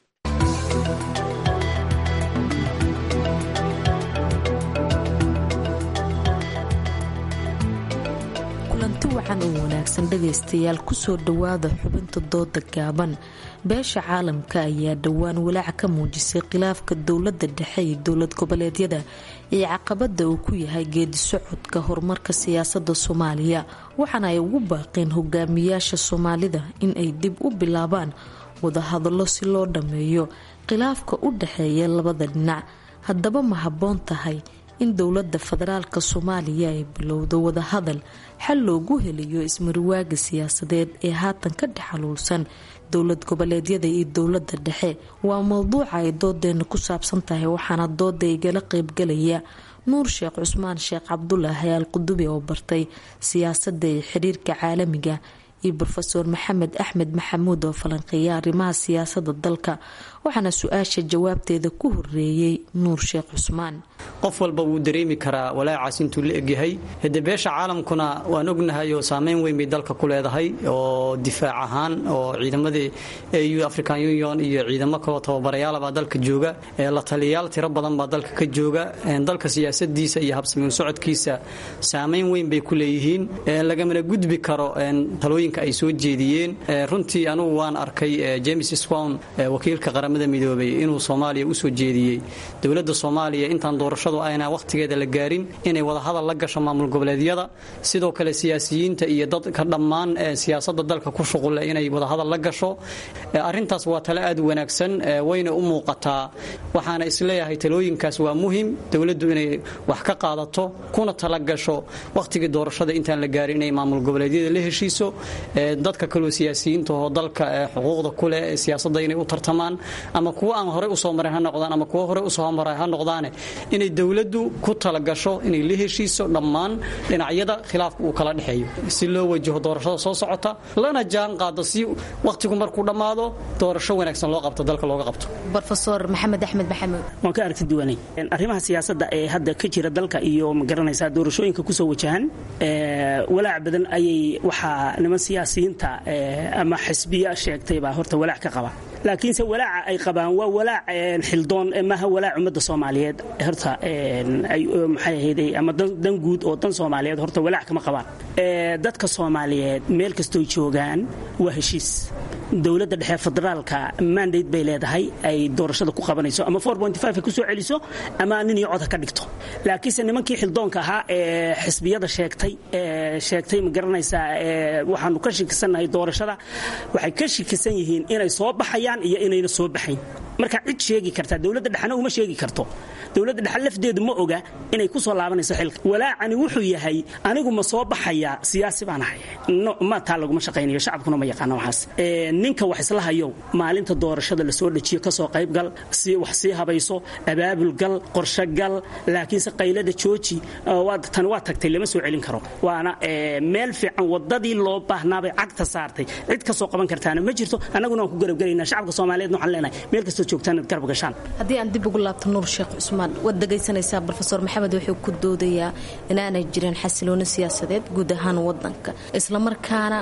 kulanti wacan oo wanaagsan dhagaystayaal kusoo dhowaada xubinta dooda gaaban beesha caalamka ayaa dhowaan walaac ka muujisay khilaafka dowladda dhexe iyo dowlad goboleedyada ee caqabada uu ku yahay geedi socodka horumarka siyaasada soomaaliya waxaana ay ugu baaqeen hogaamiyaasha soomaalida in ay dib u bilaabaan wadahadallo si loo dhammeeyo khilaafka u dhexeeya labada dhinac haddaba ma habboon tahay in dowladda federaalk soomaaliya ay bilowdo wadahadal xal loogu helayo ismariwaaga siyaasadeed ee haatan ka dhexaluulsan dowlad goboleedyada iyo dowladda dhexe waa mowduuca ay doodeena ku saabsan tahay waxaana dooda igala qeybgalaya nuur sheekh cusmaan sheekh cabdulaahi al qudubi oo bartay siyaasadda iyo xiriirka caalamiga iyo rofeor maxamed axmed maxamuud oo falanqeeya arrimaha siyaasada dalka waxaana su-aasha jawaabteeda ku horeeyey nuur sheekh cusmaan qof walba wuu dareemi karaa walaacaas intuu la egyahay hade beesha caalamkuna waan ognahay oo saameyn weyn bay dalka ku leedahay oo difaac ahaan oo ciidamadii au african union iyo ciidamo kaloo tababarayaalabaa dalka jooga la taliyayaal tiro badan baa dalka ka jooga dalka siyaasadiisa iyo habsamiin socodkiisa saameyn weyn bay ku leeyihiin lagamana gudbi karo talooyinka ay soo jeediyeen runtii anugu waan arkay james swan wakiilka qaramada midoobay inuu soomaaliya usoo jeediyey dowladda soomaaliya intaan doorashadu ayna wakhtigeeda la gaarin inay wadahadal la gasho maamul goboleedyada sidoo kale siyaasiyiinta iyo dadka dhammaan siyaasada dalka ku shuqule inay wadahadal la gasho arrintaas waa tale aad u wanaagsan wayna u muuqataa waxaana isleeyahay talooyinkaas waa muhim dowladdu inay wax ka qaadato kuna talagasho wakhtigii doorashada intaan la gaarin inay maamul goboleedyada la heshiiso dadka kaloo siyaasiyiinta oo dalka xuquuqda kuleh ee siyaasadda inay u tartamaan ama kuwa aan horey usoo marin ha noqdaan ama kuwa horey usoo maray ha noqdaane inay dowladdu ku talagasho inay la heshiiso dhammaan dhinacyada khilaafka uu kala dhexeeyo si loo wajaho doorashada soo socota lana jaan qaado si wakhtigu markuu dhammaado doorasho wanaagsan loo qabto dalka looga qabto rofesor maxamed axmed maxamuud waan ka aragti duwanay arrimaha siyaasadda ee hadda ka jira dalka iyo magaranaysaa doorashooyinka kusoo wajahan walaac badan ayay waxaa niman siyaasiyiinta ama xisbiya sheegtay baa horta walaac ka qaba laakiinse walaaca ay qabaan waa walaac xildoon maaha walaac ummadda soomaaliyeed horta maxay ahayday ama dan guud oo dan soomaaliyeed horta walaac kama qabaan dadka soomaaliyeed meel kastoo joogaan waa heshiis dowladda dhexe federaalka mandate bay leedahay ay doorashada ku qabanayso ama ay kusoo celiso ama nin iyo cod ha ka dhigto laakiinse nimankii xildoonka ahaa ee xisbiyada sheegtay sheegtay ma garanaysaa waxaanu ka shikisannahay doorashada waxay ka shikisan yihiin inay soo baxayaan iyo inayna soo baxayn marka cid sheegi karta dowladda dhexna uma sheegi karto dowladda dhexe lafdeedu ma oga inay ku soo laabanayso xilka walaacani wuxuu yahay anigu ma soo baxayaa siyaasi baan ahay ma taa laguma shaqaynayo shacabkuna ma yaqaana waxaas ninka wax isla hayow maalinta doorashada lasoo dhajiyo kasoo qaybgal si wax sii habayso abaabulgal qorshogal laakiinse qaylada jooji tan waa tagtay lama soo celin karo waana meel fiican wadadii loo baahnaabay cagta saartay cid kasoo qaban kartaana ma jirto annaguna waan ku garabgelaynaa shacabka soomaaliyeed waxaan leenahay meel kastoo joogtaan inaad garab gashaan haddii aan dib ugu laabto nuur sheekh cusmaan waad dhegaysanaysaa rofesor maxamed wuxuu ku doodayaa inaanay jirin xasilooni siyaasadeed guud ahaan wadanka islamarkaana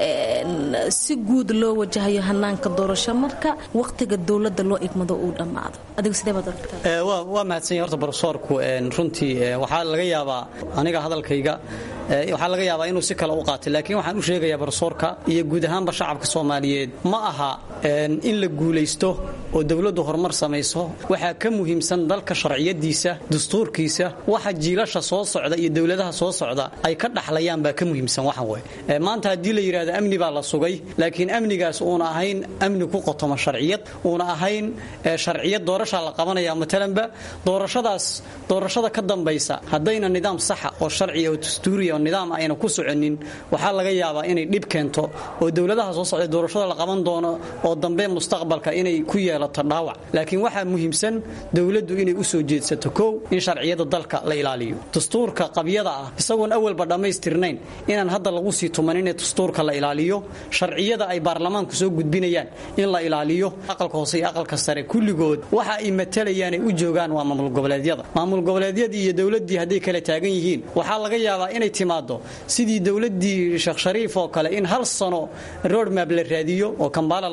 si guud loo wajahayo hanaanka doorasho marka wakhtiga dowladda loo igmado uu dhammaado adigu sidee baad aragtaa waa mahadsanya horta brofesorku runtii waxaa laga yaabaa aniga hadalkayga waxaa laga yaabaa inuu si kale u qaatay laakiin waxaan u sheegayaa brofesorka iyo guud ahaanba shacabka soomaaliyeed ma aha in la guulaysto oo dowladdu horumar samayso waxaa ka muhiimsan dalka sharciyadiisa dastuurkiisa waxa jiilasha soo socda iyo dowladaha soo socda ay ka dhaxlayaan baa ka muhiimsan waxan wey maanta haddii la yidhahdo amni baa la sugay laakiin amnigaas uuna ahayn amni ku qotoma sharciyad uuna ahayn sharciyad doorashaa la qabanaya matalanba doorashadaas doorashada ka dambaysa haddayna nidaam saxa oo sharciya oo dastuuriya oo nidaam ayna ku soconin waxaa laga yaabaa inay dhib keento oo dowladaha soo socda doorashada la qaban doono oo dambe mustaqbalka inay ku yeelato dhaawac laakiin waxaa muhiimsan dowladdu inay u soo jeedsato kow in sharciyada dalka la ilaaliyo dastuurka qabyada ah isagoon awalba dhammaystirnayn inaan hadda lagu sii tumanin ee dastuurka la ilaaliyo sharciyada ay baarlamaanku soo gudbinayaan in la ilaaliyo aqalka hoose iyo aqalka sare kulligood waxa ay matalayaan ay u joogaan waa maamul goboleedyada maamul goboleedyadii iyo dowladdii hadday kala taagan yihiin waxaa laga yaabaa inay timaado sidii dowladdii sheekh shariif oo kale in hal sano roadmap la raadiyo oo kambaala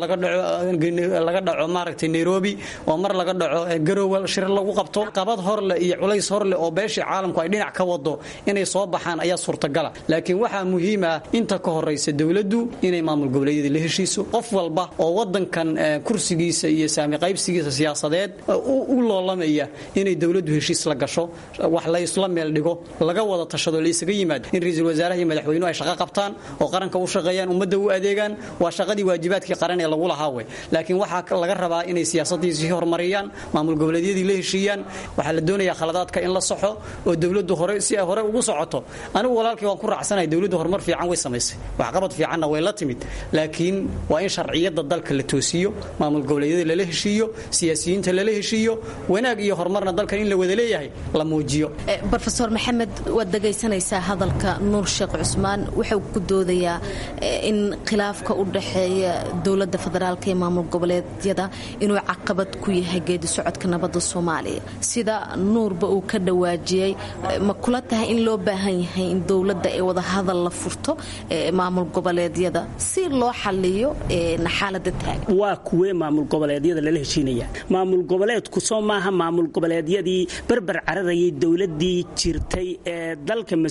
laga dhaco maaragtay nairobi oo mar laga dhaco garowe shir lagu qabto qabad horleh iyo culays horleh oo beeshii caalamku ay dhinac ka wado inay soo baxaan ayaa suurtagala laakiin waxaa muhiim ah inta ka horaysa dowladdu inay maamul goboleedyada la heshiiso qof walba oo wadankan kursigiisa iyo saami qaybsigiisa siyaasadeed u loolamaya inay dowladdu heshiis la gasho wax la isla meel dhigo laga wada tashado la isaga yimaado in ra-iisul wasaaraha iyo madaxweynuhu ay shaqo qabtaan oo qaranka u shaqeeyaan ummadda u adeegaan waa shaqadii waajibaadkii qaran ee lagu lahaa wey laakiin waxaa laga rabaa inay siyaasadii sii horumariyaan maamul goboleedyadii la heshiiyaan waxaa la doonayaa khaladaadka in la saxo oo dowladdu hore si ay hore ugu socoto anigu walaalkii waan ku raacsanahay dowladdu horumar fiican way samaysay waxqabad fiicanna way la timid laakiin waa in sharciyada dalka la toosiyo maamul goboleedyada lala heshiiyo siyaasiyiinta lala heshiiyo wanaag iyo horumarna dalkan in la wada leeyahay la muujiyo rofesor maxamed waad dhegaysanaysaa hadalka nuur sheekh cusmaan wuxuu ku doodayaa in khilaafka u dhaxeeya dowladda federaalka iyo maamul goboleedyada inuu caqabad ku yahay geedi socodka nabadda soomaaliya sida nuurba uu ka dhawaajiyey ma kula tahay in loo baahan yahay in dowladda ay wada hadal la furto maamul goboleedyada si loo xaliyo xaalada taagan waa kuwee maamul goboleedyada lala heshiinaya maamul goboleedku soo maaha maamul goboleedyadii berber cararayay dowladii jirtay ee dalka mas-uulka ka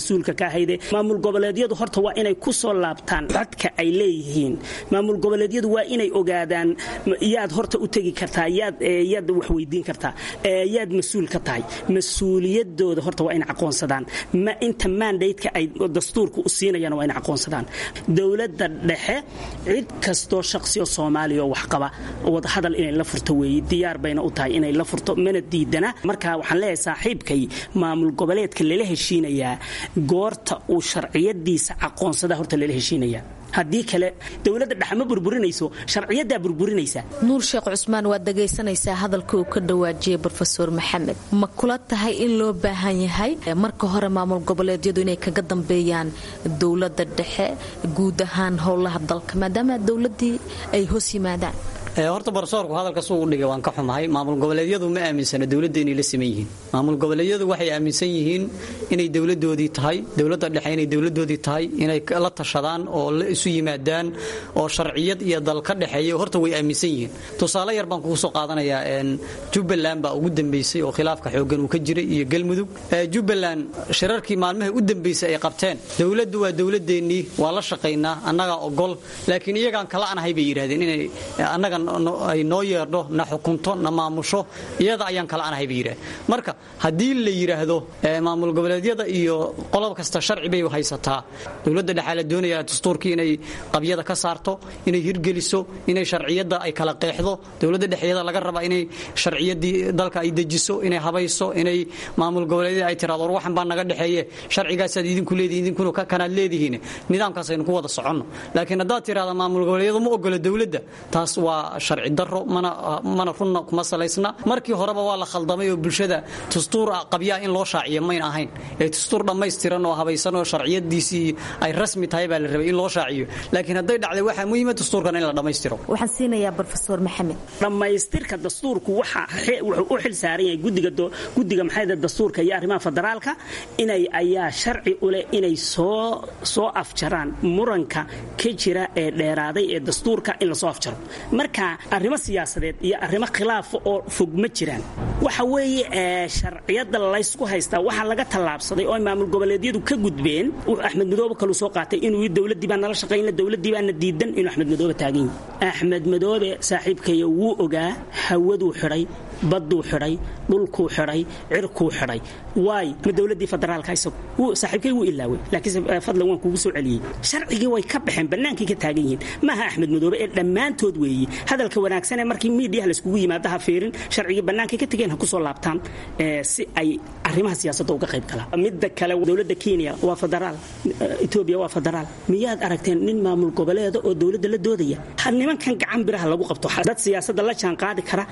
ahayde maamul goboleedyadu horta waa inay ku soo laabtaan codka ay leeyihiin maamul goboleedyadu waa inay ogaadaan yaad horta u tegi kartaa yaad yaad wax weydiin kartaa yaad mas-uul ka tahay mas-uuliyadooda horta waa inay aqoonsadaan ma inta mandate-ka ay dastuurka u siinayaan waa inay aqoonsadaan dowladda dhexe cid kastoo shaqsiyo soomaaliya oo wax qaba wadahadal inay la furto weeye diyaar bayna u tahay inay la furto mana diidana marka waxaan leeyahay saaxiibkay maamul goboleedka lala heshiinayaa goorta uu sharciyadiisa aqoonsada horta lala heshiinayaa haddii kale dowladda dhexe ma burburinayso sharciyadaa burburinaysa nuur sheekh cusmaan waad dhagaysanaysaa hadalka uu ka dhawaajiyey brofeor maxamed ma kula tahay in loo baahan yahay marka hore maamul goboleedyadu inay kaga dambeeyaan dowladda dhexe guud ahaan howlaha dalka maadaama dowladii ay hoos yimaadaan horta barsoorku hadalka suu u dhigay waan ka xumahay maamul goboleedyadu ma aaminsana dowladda inay la siman yihiin maamul goboleedyadu waxay aaminsan yihiin inay dowladoodii tahay dowladda dhexe inay dowladoodii tahay inay la tashadaan oo la isu yimaadaan oo sharciyad iyo dal ka dhexeeya horta way aaminsan yihiin tusaale yar baan kugu soo qaadanayaa jubbaland baa ugu dambeysay oo khilaafka xooggan uu ka jiray iyo galmudug jubbaland shirarkii maalmaha u dambeysay ay qabteen dowladdu waa dowladeennii waa la shaqaynaa annagaa ogol laakiin iyagaan kala anahay bay yidhahdeen inay annaga ay noo yeerdho na xukunto na maamusho iyada ayaan kala anahay bay yidhahdeen marka haddii la yidhaahdo maamul goboleedyada iyo qolob kasta sharci bay haysataa dowladda dhexaa la doonayaa dastuurkii inay qabyada ka saarto inay hirgeliso inay sharciyadda ay kala qeexdo dowladda dhexeeda laga rabaa inay sharciyadii dalka ay dejiso inay habayso inay maamul goboleedyada ay tiraado war waxan baa naga dhexeeye sharcigaasaad idinku leedihin idinkuna kanaad leedihiin nidaamkaas aynu ku wada soconno laakiin haddaad tirahda maamul goboleedyadu ma ogola dowladda taas waa sharci daro mana runna kuma salaysna markii horeba waa la khaldamay oo bulshada dastuur qabyaa in loo shaaciyo mayn ahayn ee dastuur dhammaystiran oo habaysan oo sharciyadiisii ay rasmi tahay baa la rabay in loo shaaciyo laakiin hadday dhacday waxaa muhiima dastuurkan in la dhammaystiro waxaan siinayaa brofesor maxamed dhammaystirka dastuurku waxa wuxuu u xil saaran yahay gudiga gudiga maxayda dastuurka iyo arrimaha federaalka inay ayaa sharci u leh inay soo soo afjaraan muranka ka jira ee dheeraaday ee dastuurka in lasoo afjaro marka arrimo siyaasadeed iyo arrimo khilaafa oo fog ma jiraan waxa weeye sharciyada laysku haystaa waxaa laga tallaabsaday oo maamul goboleedyadu ka gudbeen axmed madoobe kaluu soo qaatay inuu dowladii baa nala shaqayna dowladii baana diidan inuu axmed madoobe taagan yahay axmed madoobe saaxiibkaya wuu ogaa hawaduu xidhay badduu xidhay dhulkuu xidhay cirkuu xidhay waay ma dowladii federaalka isagu saaxiibkay wuu ilaaway laakiinse fadlan waan kugu soo celiyey sharcigii way ka baxeen bannaankay ka taagan yihiin maaha axmed madoobe ee dhammaantood weeye hadalka wanaagsan ee markii miidiyaha layskugu yimaado ha fiirin sharcigii bannaankay ka tegeen ha ku soo laabtaan si ay arrimaha siyaasadda uga qayb galaan midda kale dowladda kenya waa federaal etoobiya waa federaal miyaad aragteen nin maamul goboleeda oo dowladda la doodaya nimankan gacan biraha lagu qabto dad siyaasadda la jaan qaadi kara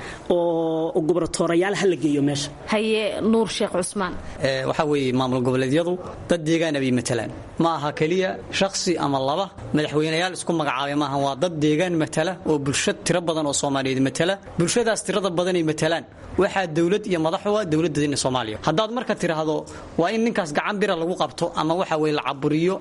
oo gobratoorayaal ha la geeyo meesha haye nuur sheekh cusmaan waxaa weeye maamul goboleedyadu dad deegaana bay matalaan ma aha keliya shakhsi ama laba madaxweynayaal isku magacaabay maaha waa dad deegaan matala oo bulsho tiro badan oo soomaaliyeed matala bulshadaas tirada badanay matalaan waxaa dowlad iyo madaxuwa dowladdeena soomaaliya haddaad marka tiraahdo waa in ninkaas gacan bira lagu qabto ama waxa weye la caburiyo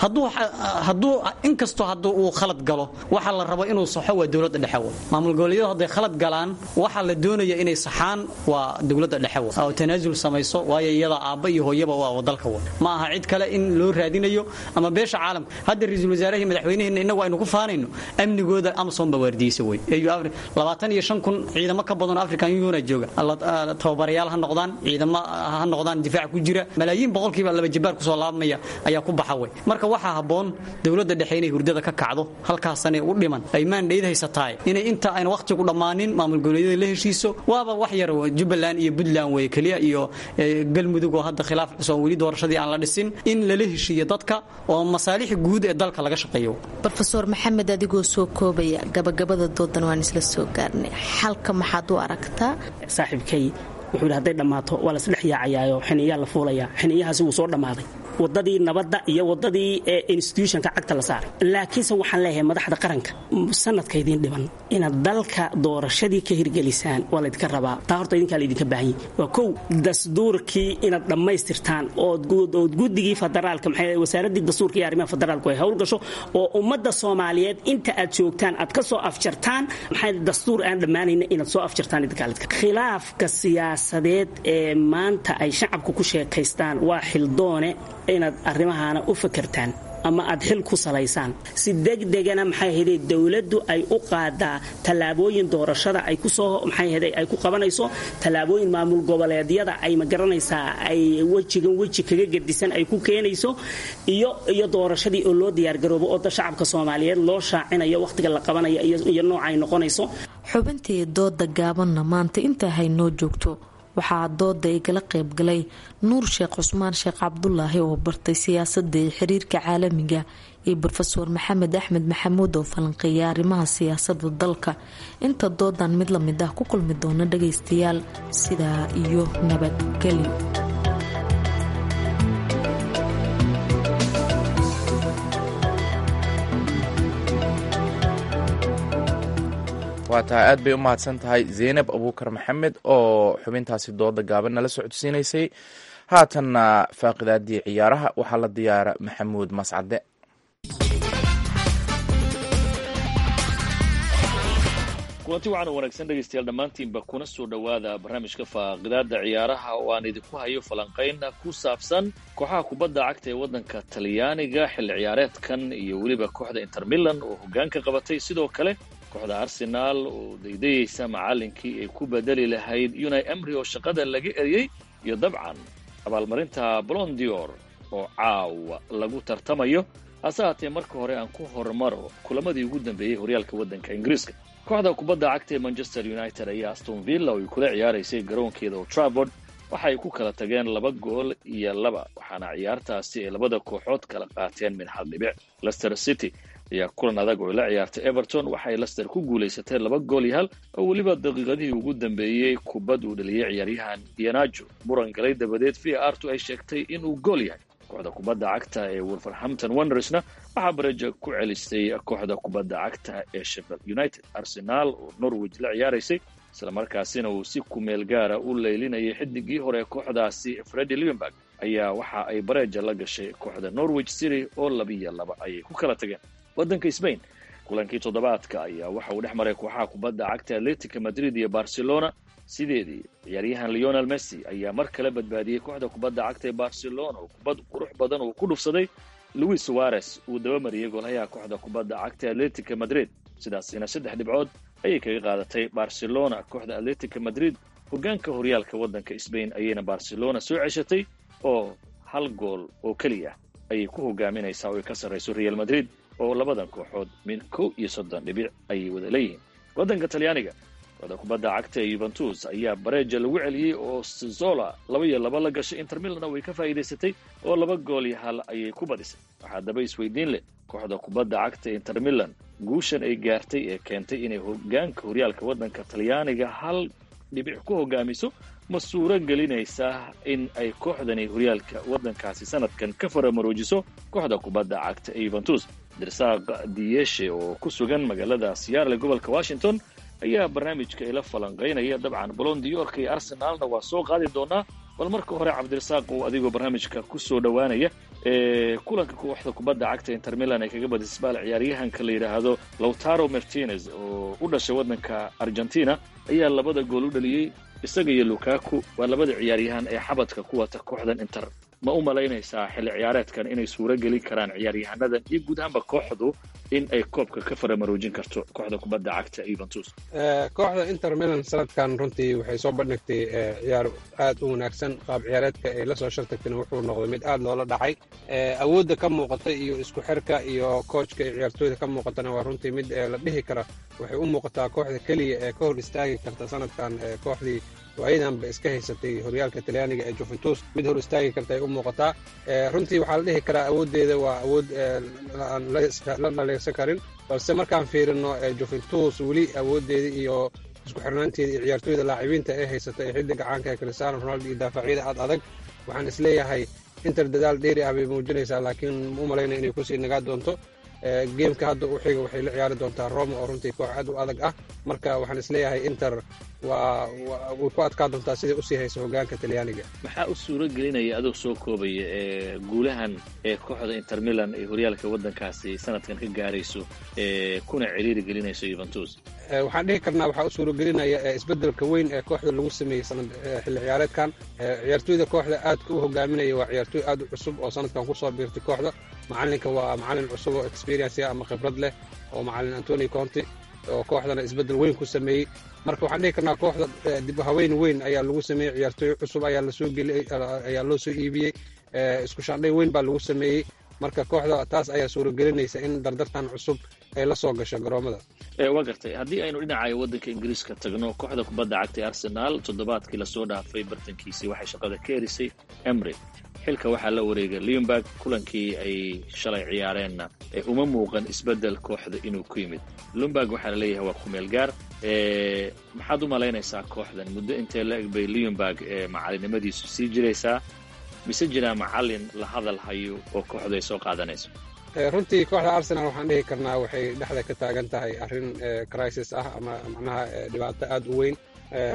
hadduu inkastoo hadduu uu khalad galo waxa la rabo inuu saxo waa dowladda dhexewa maamul goboleedyadu hadday khalad galaan waxaa la doonaya inay saxaan waa dowladda dhexewa oo tanaasul samayso waayo iyada aabba iyo hooyaba waa dalka wa ma aha cid kale in loo raadinayo ama beesha caalamka hadda ra-iisul wasaarahii madaxweynaheenna innagu aynu ku faanayno amnigooda amazon baa waardiyeysa wey labaatan iyo shan kun ciidamo ka badan african union jooga tababarayaal ha noqdaan ciidamo ha noqdaan difaac ku jira malaayiin boqolkiiba laba jabaar kusoo laabmaya ayaa ku baxa wey marka waxaa habboon dowladda dhexe inay hurdada ka kacdo halkaasane u dhiman ay maandhayd haysataay inay inta ayna wakhtigu dhammaanin maamul goboleedyada la heshiiso waaba wax yar jubbaland iyo puntland wey keliya iyo galmudug oo hadda khilaaf cusub weli doorashadii aan la dhisin in lala heshiiyo dadka oo masaalixi guud ee dalka laga shaqeeyo rofeor maxamed adigoo soo koobaya gabagabada doodan waan isla soo gaarnay xalka maxaad u aragtaa saaxiibkay wuxuu yidhi hadday dhammaato waa lasdhex yaacayaayo xiniyaa la fuulayaa xiniyahaasi wuu soo dhammaaday wadadii nabadda iyo wadadii institutionka cagta la saaray laakiinse waxaan leeyahay madaxda qaranka sanadka idiin dhiban inaad dalka doorashadii ka hirgelisaan waa laydinka rabaa taa horta idinkaa laydinka baahan yahy waa kow dastuurkii inaad dhammaystirtaan ood guddigii federaalka maxay wasaaradii dastuurka iyo arrimaha federaalku ay howl gasho oo ummadda soomaaliyeed inta aad joogtaan aad ka soo afjartaan maxay dastuur aan dhammaanayna inaad soo afjartaan idinkaa laydinka khilaafka siyaasadeed ee maanta ay shacabku ku sheekaystaan waa xildoone inaad arrimahaana u fakertaan ama aad xil ku salaysaan si degdegana maxay ahayday dowladdu ay u qaadaa tallaabooyin doorashada ay kusoo maxay ahayday ay ku qabanayso tallaabooyin maamul goboleedyada ay ma garanaysaa ay wejigan weji kaga gedisan ay ku keenayso iyo iyo doorashadii oo loo diyaargaroobo oo shacabka soomaaliyeed loo shaacinayo wakhtiga la qabanayo iyo nooca ay noqonayso xubintii dooda gaabanna maanta intaa haynoo joogto waxaa dooda igala qaybgalay nuur sheekh cusmaan sheekh cabdulaahi oo bartay siyaasadda iyo xiriirka caalamiga iyo rofeor maxamed axmed maxamuud oo falanqeeya arrimaha siyaasada dalka inta doodan mid lamid ah ku kulmi doona dhagaystayaal sidaa iyo nabadgelyo waa tahay aad bay u mahadsan tahay zeynab abuukar maxamed oo xubintaasi dooda gaaban nala socodsiinaysay haatanna faaqidaadii ciyaaraha waxaa la diyaara maxamuud mascade kulanti waxaana wanaagsan dhegaystayaal dhammaantiinba kuna soo dhowaada barnaamijka faaqidaada ciyaaraha oo aan idinku hayo falanqayn ku saabsan kooxaha kubadda cagta ee waddanka talyaaniga xilli ciyaareedkan iyo weliba kooxda inter milan oo hoggaanka qabatay sidoo kale kooxda arsenaal oo daydayeysa macallinkii ay ku bedeli lahayd unai emry oo shaqada laga eriyey iyo dabcan abaalmarinta blondior oo caawa lagu tartamayo hase haatee marka hore aan ku hormaro kulamadii ugu dambeeyey horyaalka waddanka ingiriiska kooxda kubadda cagta ee manchester united ayaa aston villa oo ay kula ciyaaraysay garoonkeeda oo travord waxa ay ku kala tageen laba gool iyo laba waxaana ciyaartaasi ay labada kooxood kala qaateen min hal dhibic lester city ayaa kulan adag oo la ciyaartay everton waxay lester ku guulaysatay laba gool iyo hal oo weliba daqiiqadihii ugu dambeeyey kubad uu dhaliyey ciyaaryahan ianajo muran galay dabadeed v artu ay sheegtay inuu gool yahay kooxda kubadda cagta ee wolverhampton wandersna waxaa bareja ku celistay kooxda kubadda cagta ee sheffield united arsenaal oo norwich la ciyaaraysay islamarkaasina uu si kumeel gaara u leylinayay xidigii hore kooxdaasi fredi livenberg ayaa waxa ay bareja la gashay kooxda norwich city oo labiyo laba ayay ku kala tageen waddanka sbain kulankii toddobaadka ayaa waxa uu dhex maray kooxaha kubadda cagta atletica madrid iyo barcelona sideedii ciyaaryahan leonel messi ayaa mar kale badbaadiyey kooxda kubadda cagta ee barcelona oo kubad qurux badan uu ku dhufsaday louis suarez uu dabamariyey goolhayaha kooxda kubadda cagta atletica madrid sidaasina saddex dhibcood ayay kaga qaadatay barcelona kooxda atletica madrid hoggaanka horyaalka waddanka sbain ayayna barcelona soo ceshatay oo hal gool oo keliya ayay ku hogaaminaysaa oo ay ka sarrayso real madrid oo labadan kooxood min kow iyo soddon dhibic ayay wada leeyihiin waddanka talyaaniga kooxda kubadda cagta ee yuventus ayaa bareja lagu celiyey oo sizola laba iyo laba la gashay inter milan way ka faa'iidaysatay oo laba gool iyo hal ayay ku badisay waxaa daba isweydiin leh kooxda kubadda cagta ee inter milan guushan ay gaartay ee keentay inay hoggaanka horyaalka waddanka talyaaniga hal dhibic ku hogaamiso ma suuro gelinaysaa in ay kooxdani horyaalka waddankaasi sanadkan ka faramaroojiso kooxda kubadda cagta ee yuventus dirsaaq diyeshe oo ku sugan magaalada siyaarle gobolka washington ayaa barnaamijka ila falanqaynaya dabcan bolondiyorka iyo arsenaalna waa soo qaadi doonaa bal marka hore cabdirasaaq uu adigoo barnaamijka ku soo dhowaanaya ee kulanka kooxda kubadda cagta inter milan ay kaga badisay baal ciyaaryahanka la yidhaahdo lautaro martinez oo u dhashay waddanka argentina ayaa labada gool u dhaliyey isaga iyo lukaku waa labada ciyaaryahan ee xabadka ku wata kooxdan inter ma u malaynaysaa xilli ciyaareedkan inay suuro gelin karaan ciyaaryahanadan iyo guud ahaanba kooxdu in ay koobka ka faramaroojin karto kooxda kubadda cagta yuventus kooxda inter milan sanadkan runtii waxay soo bandhigtay ciyaar aad u wanaagsan qaab ciyaareedka ay la soo shartagtayna wuxuu noqday mid aad loola dhacay awoodda ka muuqata iyo isku xirka iyo koojka iyo ciyaartooyda ka muuqatana waa runtii mid la dhihi kara waxay u muuqataa kooxda keliya ee ka hor istaagi karta sanadkan kooxdii waayadanba iska haysatay horyaalka talyaaniga ee juventus mid hor istaagi karta ay u muuqataa runtii waxaa la dhihi karaa awooddeeda waa awood aan la dhaleegsan karin balse markaan fiirino juventus weli awooddeeda iyo isku xirnaanteeda iyo ciyaartooyda laacibiinta ee haysata ee xiddiga caanka ee cristiano ronaldo iyo daafacyada aad adag waxaan isleeyahay inter dadaal dheeri ah bay muujinaysaa laakiin u malaynaya inay kusii nagaa doonto geemka hadda u xiga waxay la ciyaari doontaa roma oo runtii koox aad u adag ah marka waxaan isleeyahay inter waa way ku adkaa doontaa siday usii hayso hogaanka talyaaniga maxaa u suuro gelinaya adoo soo koobaya ee guulahan ee kooxda inter milan ee horyaalka waddankaasi sanadkan ka gaarayso ee kuna ciriiri gelinayso yuventus waxaan dhihi karnaa waxaa u suuragelinaya isbeddelka weyn ee kooxda lagu sameeyey sanad xilli ciyaareedkan ciyaartooyda kooxda aadka u hogaaminaya waa ciyaartooy aad u cusub oo sanadkan kusoo biirtay kooxda macalinka waa macalin cusub oo experience ama khibrad leh oo macalin antoni conti oo kooxdana isbeddel weyn ku sameeyey marka waxaan dhihi karnaa kooxda dib haweyn weyn ayaa lagu sameeyey ciyaartooy cusub ayaa lasoo geliyey ayaa loo soo iibiyey isku shaandhay weyn baa lagu sameeyey marka kooxda taas ayaa suuragelinaysa in dardartan cusub ay la soo gasho garoomada waa gartay haddii aynu dhinaca waddanka ingiriiska tagno kooxda kubadda cagtay arsenaal toddobaadkii lasoo dhaafay bartankiisii waxay shaqada ka erisay emry xilka waxaa la wareegay leonberg kulankii ay shalay ciyaareenna uma muuqan isbeddel kooxda inuu ku yimid leonberg waxaa la leeyahay waa kumeel gaar maxaad u malaynaysaa kooxdan muddo intee la eg bay leonberg macalinimadiisu sii jiraysaa mise jiraa macalin la hadal hayo oo kooxdu ay soo qaadanayso runtii kooxda arsenal waxaan dhihi karnaa waxay dhexda ka taagan tahay arrin crisis ah ama macnaha dhibaato aad u weyn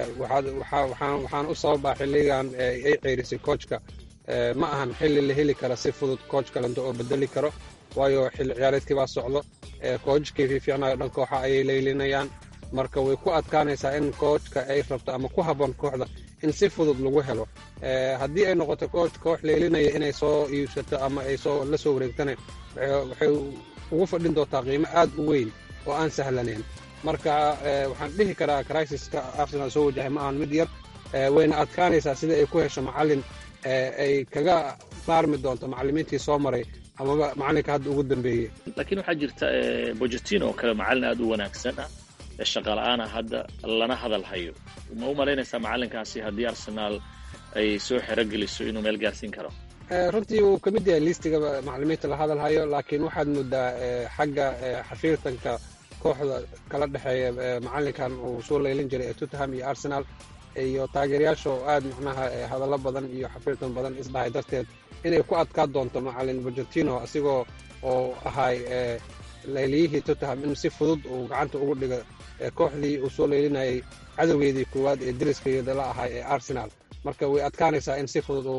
waxaan u sababaa xilligan ay ceyrisay koojka ma ahan xilli la heli kara si fudud kooj kalento oo bedeli karo waayo xilli ciyaareedkii baa socdo koojkii fiificnayo dhan kooxa ayay leylinayaan marka way ku adkaanaysaa in koojka ay rabto ama ku habboon kooxda in si fudud lagu helo haddii ay noqoto koox koox leelinaya inay soo iibsato ama ay soo la soo wareegtana waxay ugu fadhin doontaa qiimo aad u weyn oo aan sahlanayn marka waxaan dhihi karaa crisiska arsenal soo wajahay ma ahan mid yar wayna adkaanaysaa sida ay ku hesho macalin ay kaga maarmi doonto macalimiintii soo maray amaba macalinka hadda ugu dambeeyey laakiin waxaa jirta bogetino oo kale macalin aad u wanaagsan ah shaqala-aana hadda lana hadal hayo ma u malaynaysaa macalinkaasi haddii arsenaal ay soo xerogeliso inuu meel gaarsiin karo runtii wuu ka mid yahay liistiga macalimiinta la hadal hayo laakiin waxaad moodaa xagga xafiirtanka kooxda kala dhexeeya macalinkan uu soo leylin jiray ee tottenham iyo arsenal iyo taageerayaasha oo aad macnaha hadallo badan iyo xafiirtan badan isdhahay darteed inay ku adkaa doonto macalin borgentino asigoo oo ahay leyliyihii tottenham in si fudud uu gacanta ugu dhigo kooxdii uu soo leylinayay cadowgeedii koowaad ee deriskeeda la ahay ee arsenal marka way adkaanaysaa in si fudud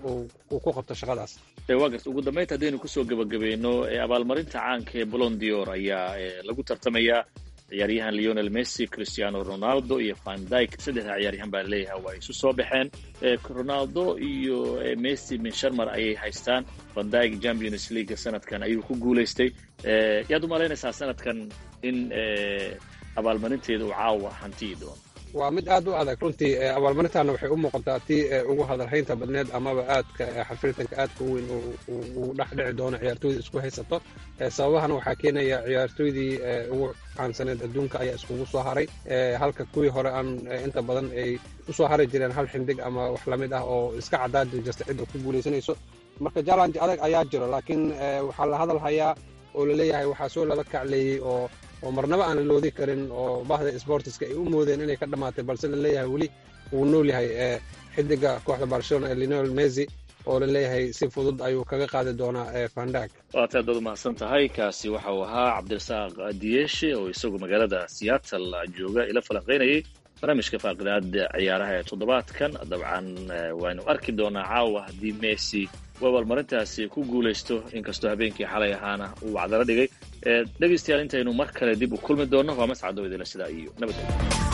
uu ku qabto shaqadaas waa garta ugu dambaynta haddaynu kusoo gebagabayno abaalmarinta caanka ee bolondior ayaa lagu tartamayaa ciyaaryahan leonel messi cristiano ronaldo iyo van dyke saddexda ciyaaryahan baa leeyahay waa isu soo baxeen ronaldo iyo messi min sharmar ayay haystaan van dyke champions league sanadkan ayuu ku guulaystay yaad u malaynaysaa sanadkan in abaalmarinteeda uu caawa hantiyi doono waa mid aad u adag runtii abaalmarintaana waxay u muuqataa tii ugu hadalhaynta badneed amaba aadka xafirtanka aadka u weyn uu dhex dhici doono ciyaartooyda isku haysato sababahana waxaa keenaya ciyaartooydii ugu caansaneed adduunka ayaa iskugu soo haray halka kuwii hore aan inta badan ay usoo hari jireen hal xindig ama wax lamid ah oo iska cadaadi jirta cidda ku guulaysanayso marka jallange adag ayaa jiro laakiin waxaa la hadal hayaa oo laleeyahay waxaa soo laba kacleeyey oo oo marnaba aan la loodi karin oo bahda sportiska ay u moodeen inay ka dhammaatay balse laleeyahay weli wuu nool yahay xidiga kooxda barcelona ee linol messi oo laleeyahay si fudud ayuu kaga qaadi doonaa fandag waad aad baad umahadsan tahay kaasi waxa uu ahaa cabdirasaaq diyeshe oo isagu magaalada seattle jooga ila falanqaynayay barnaamijka faaqidaada ciyaaraha ee toddobaadkan dabcan waynu arki doonaa caawa haddii messi uu abaalmarintaasi ku guulaysto inkastoo habeenkii xalay ahaana uu wacdala dhigay dhegaystayaal intaynu mar kale dib u kulmi doonno waa mascado idila sidaa iyo nabadgelyo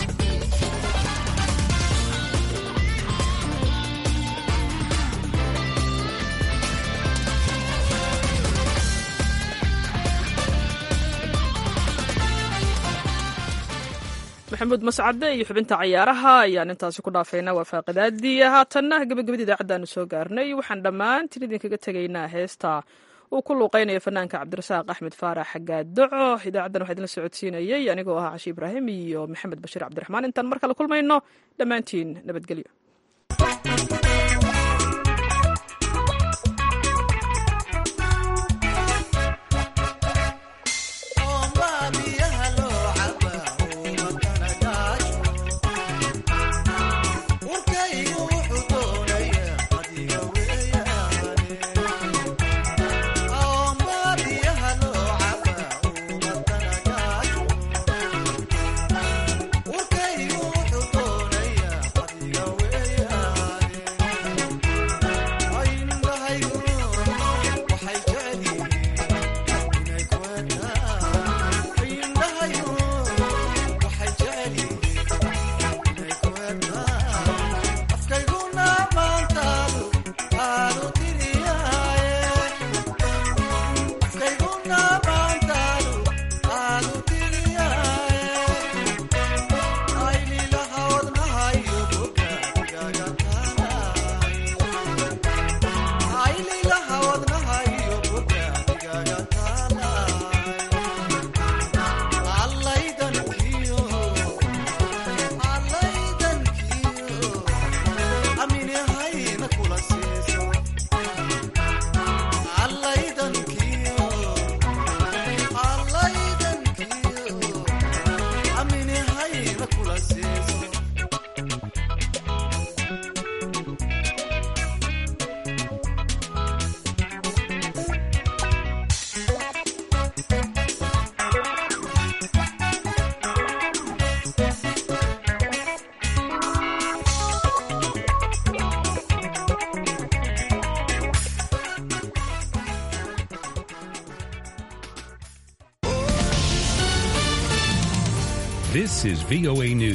maxamuud mascade iyo xubinta cayaaraha ayaan intaasi ku dhaafaynaa waa faaqidaadii haatanna gabagabada idaacaddaanu soo gaarnay waxaan dhammaantiin idinkaga tegaynaa heesta uu ku luuqeynaya fanaanka cabdirasaaq axmed faarax xagaadoco idaacaddan waxaa idinla socodsiinayey anigoo ahaa cashi ibraahim iyo maxamed bashiir cabdiraxmaan intaan mar kale kulmayno dhammaantiin nabadgelyo Urkaygu wuxuu This is VOA News.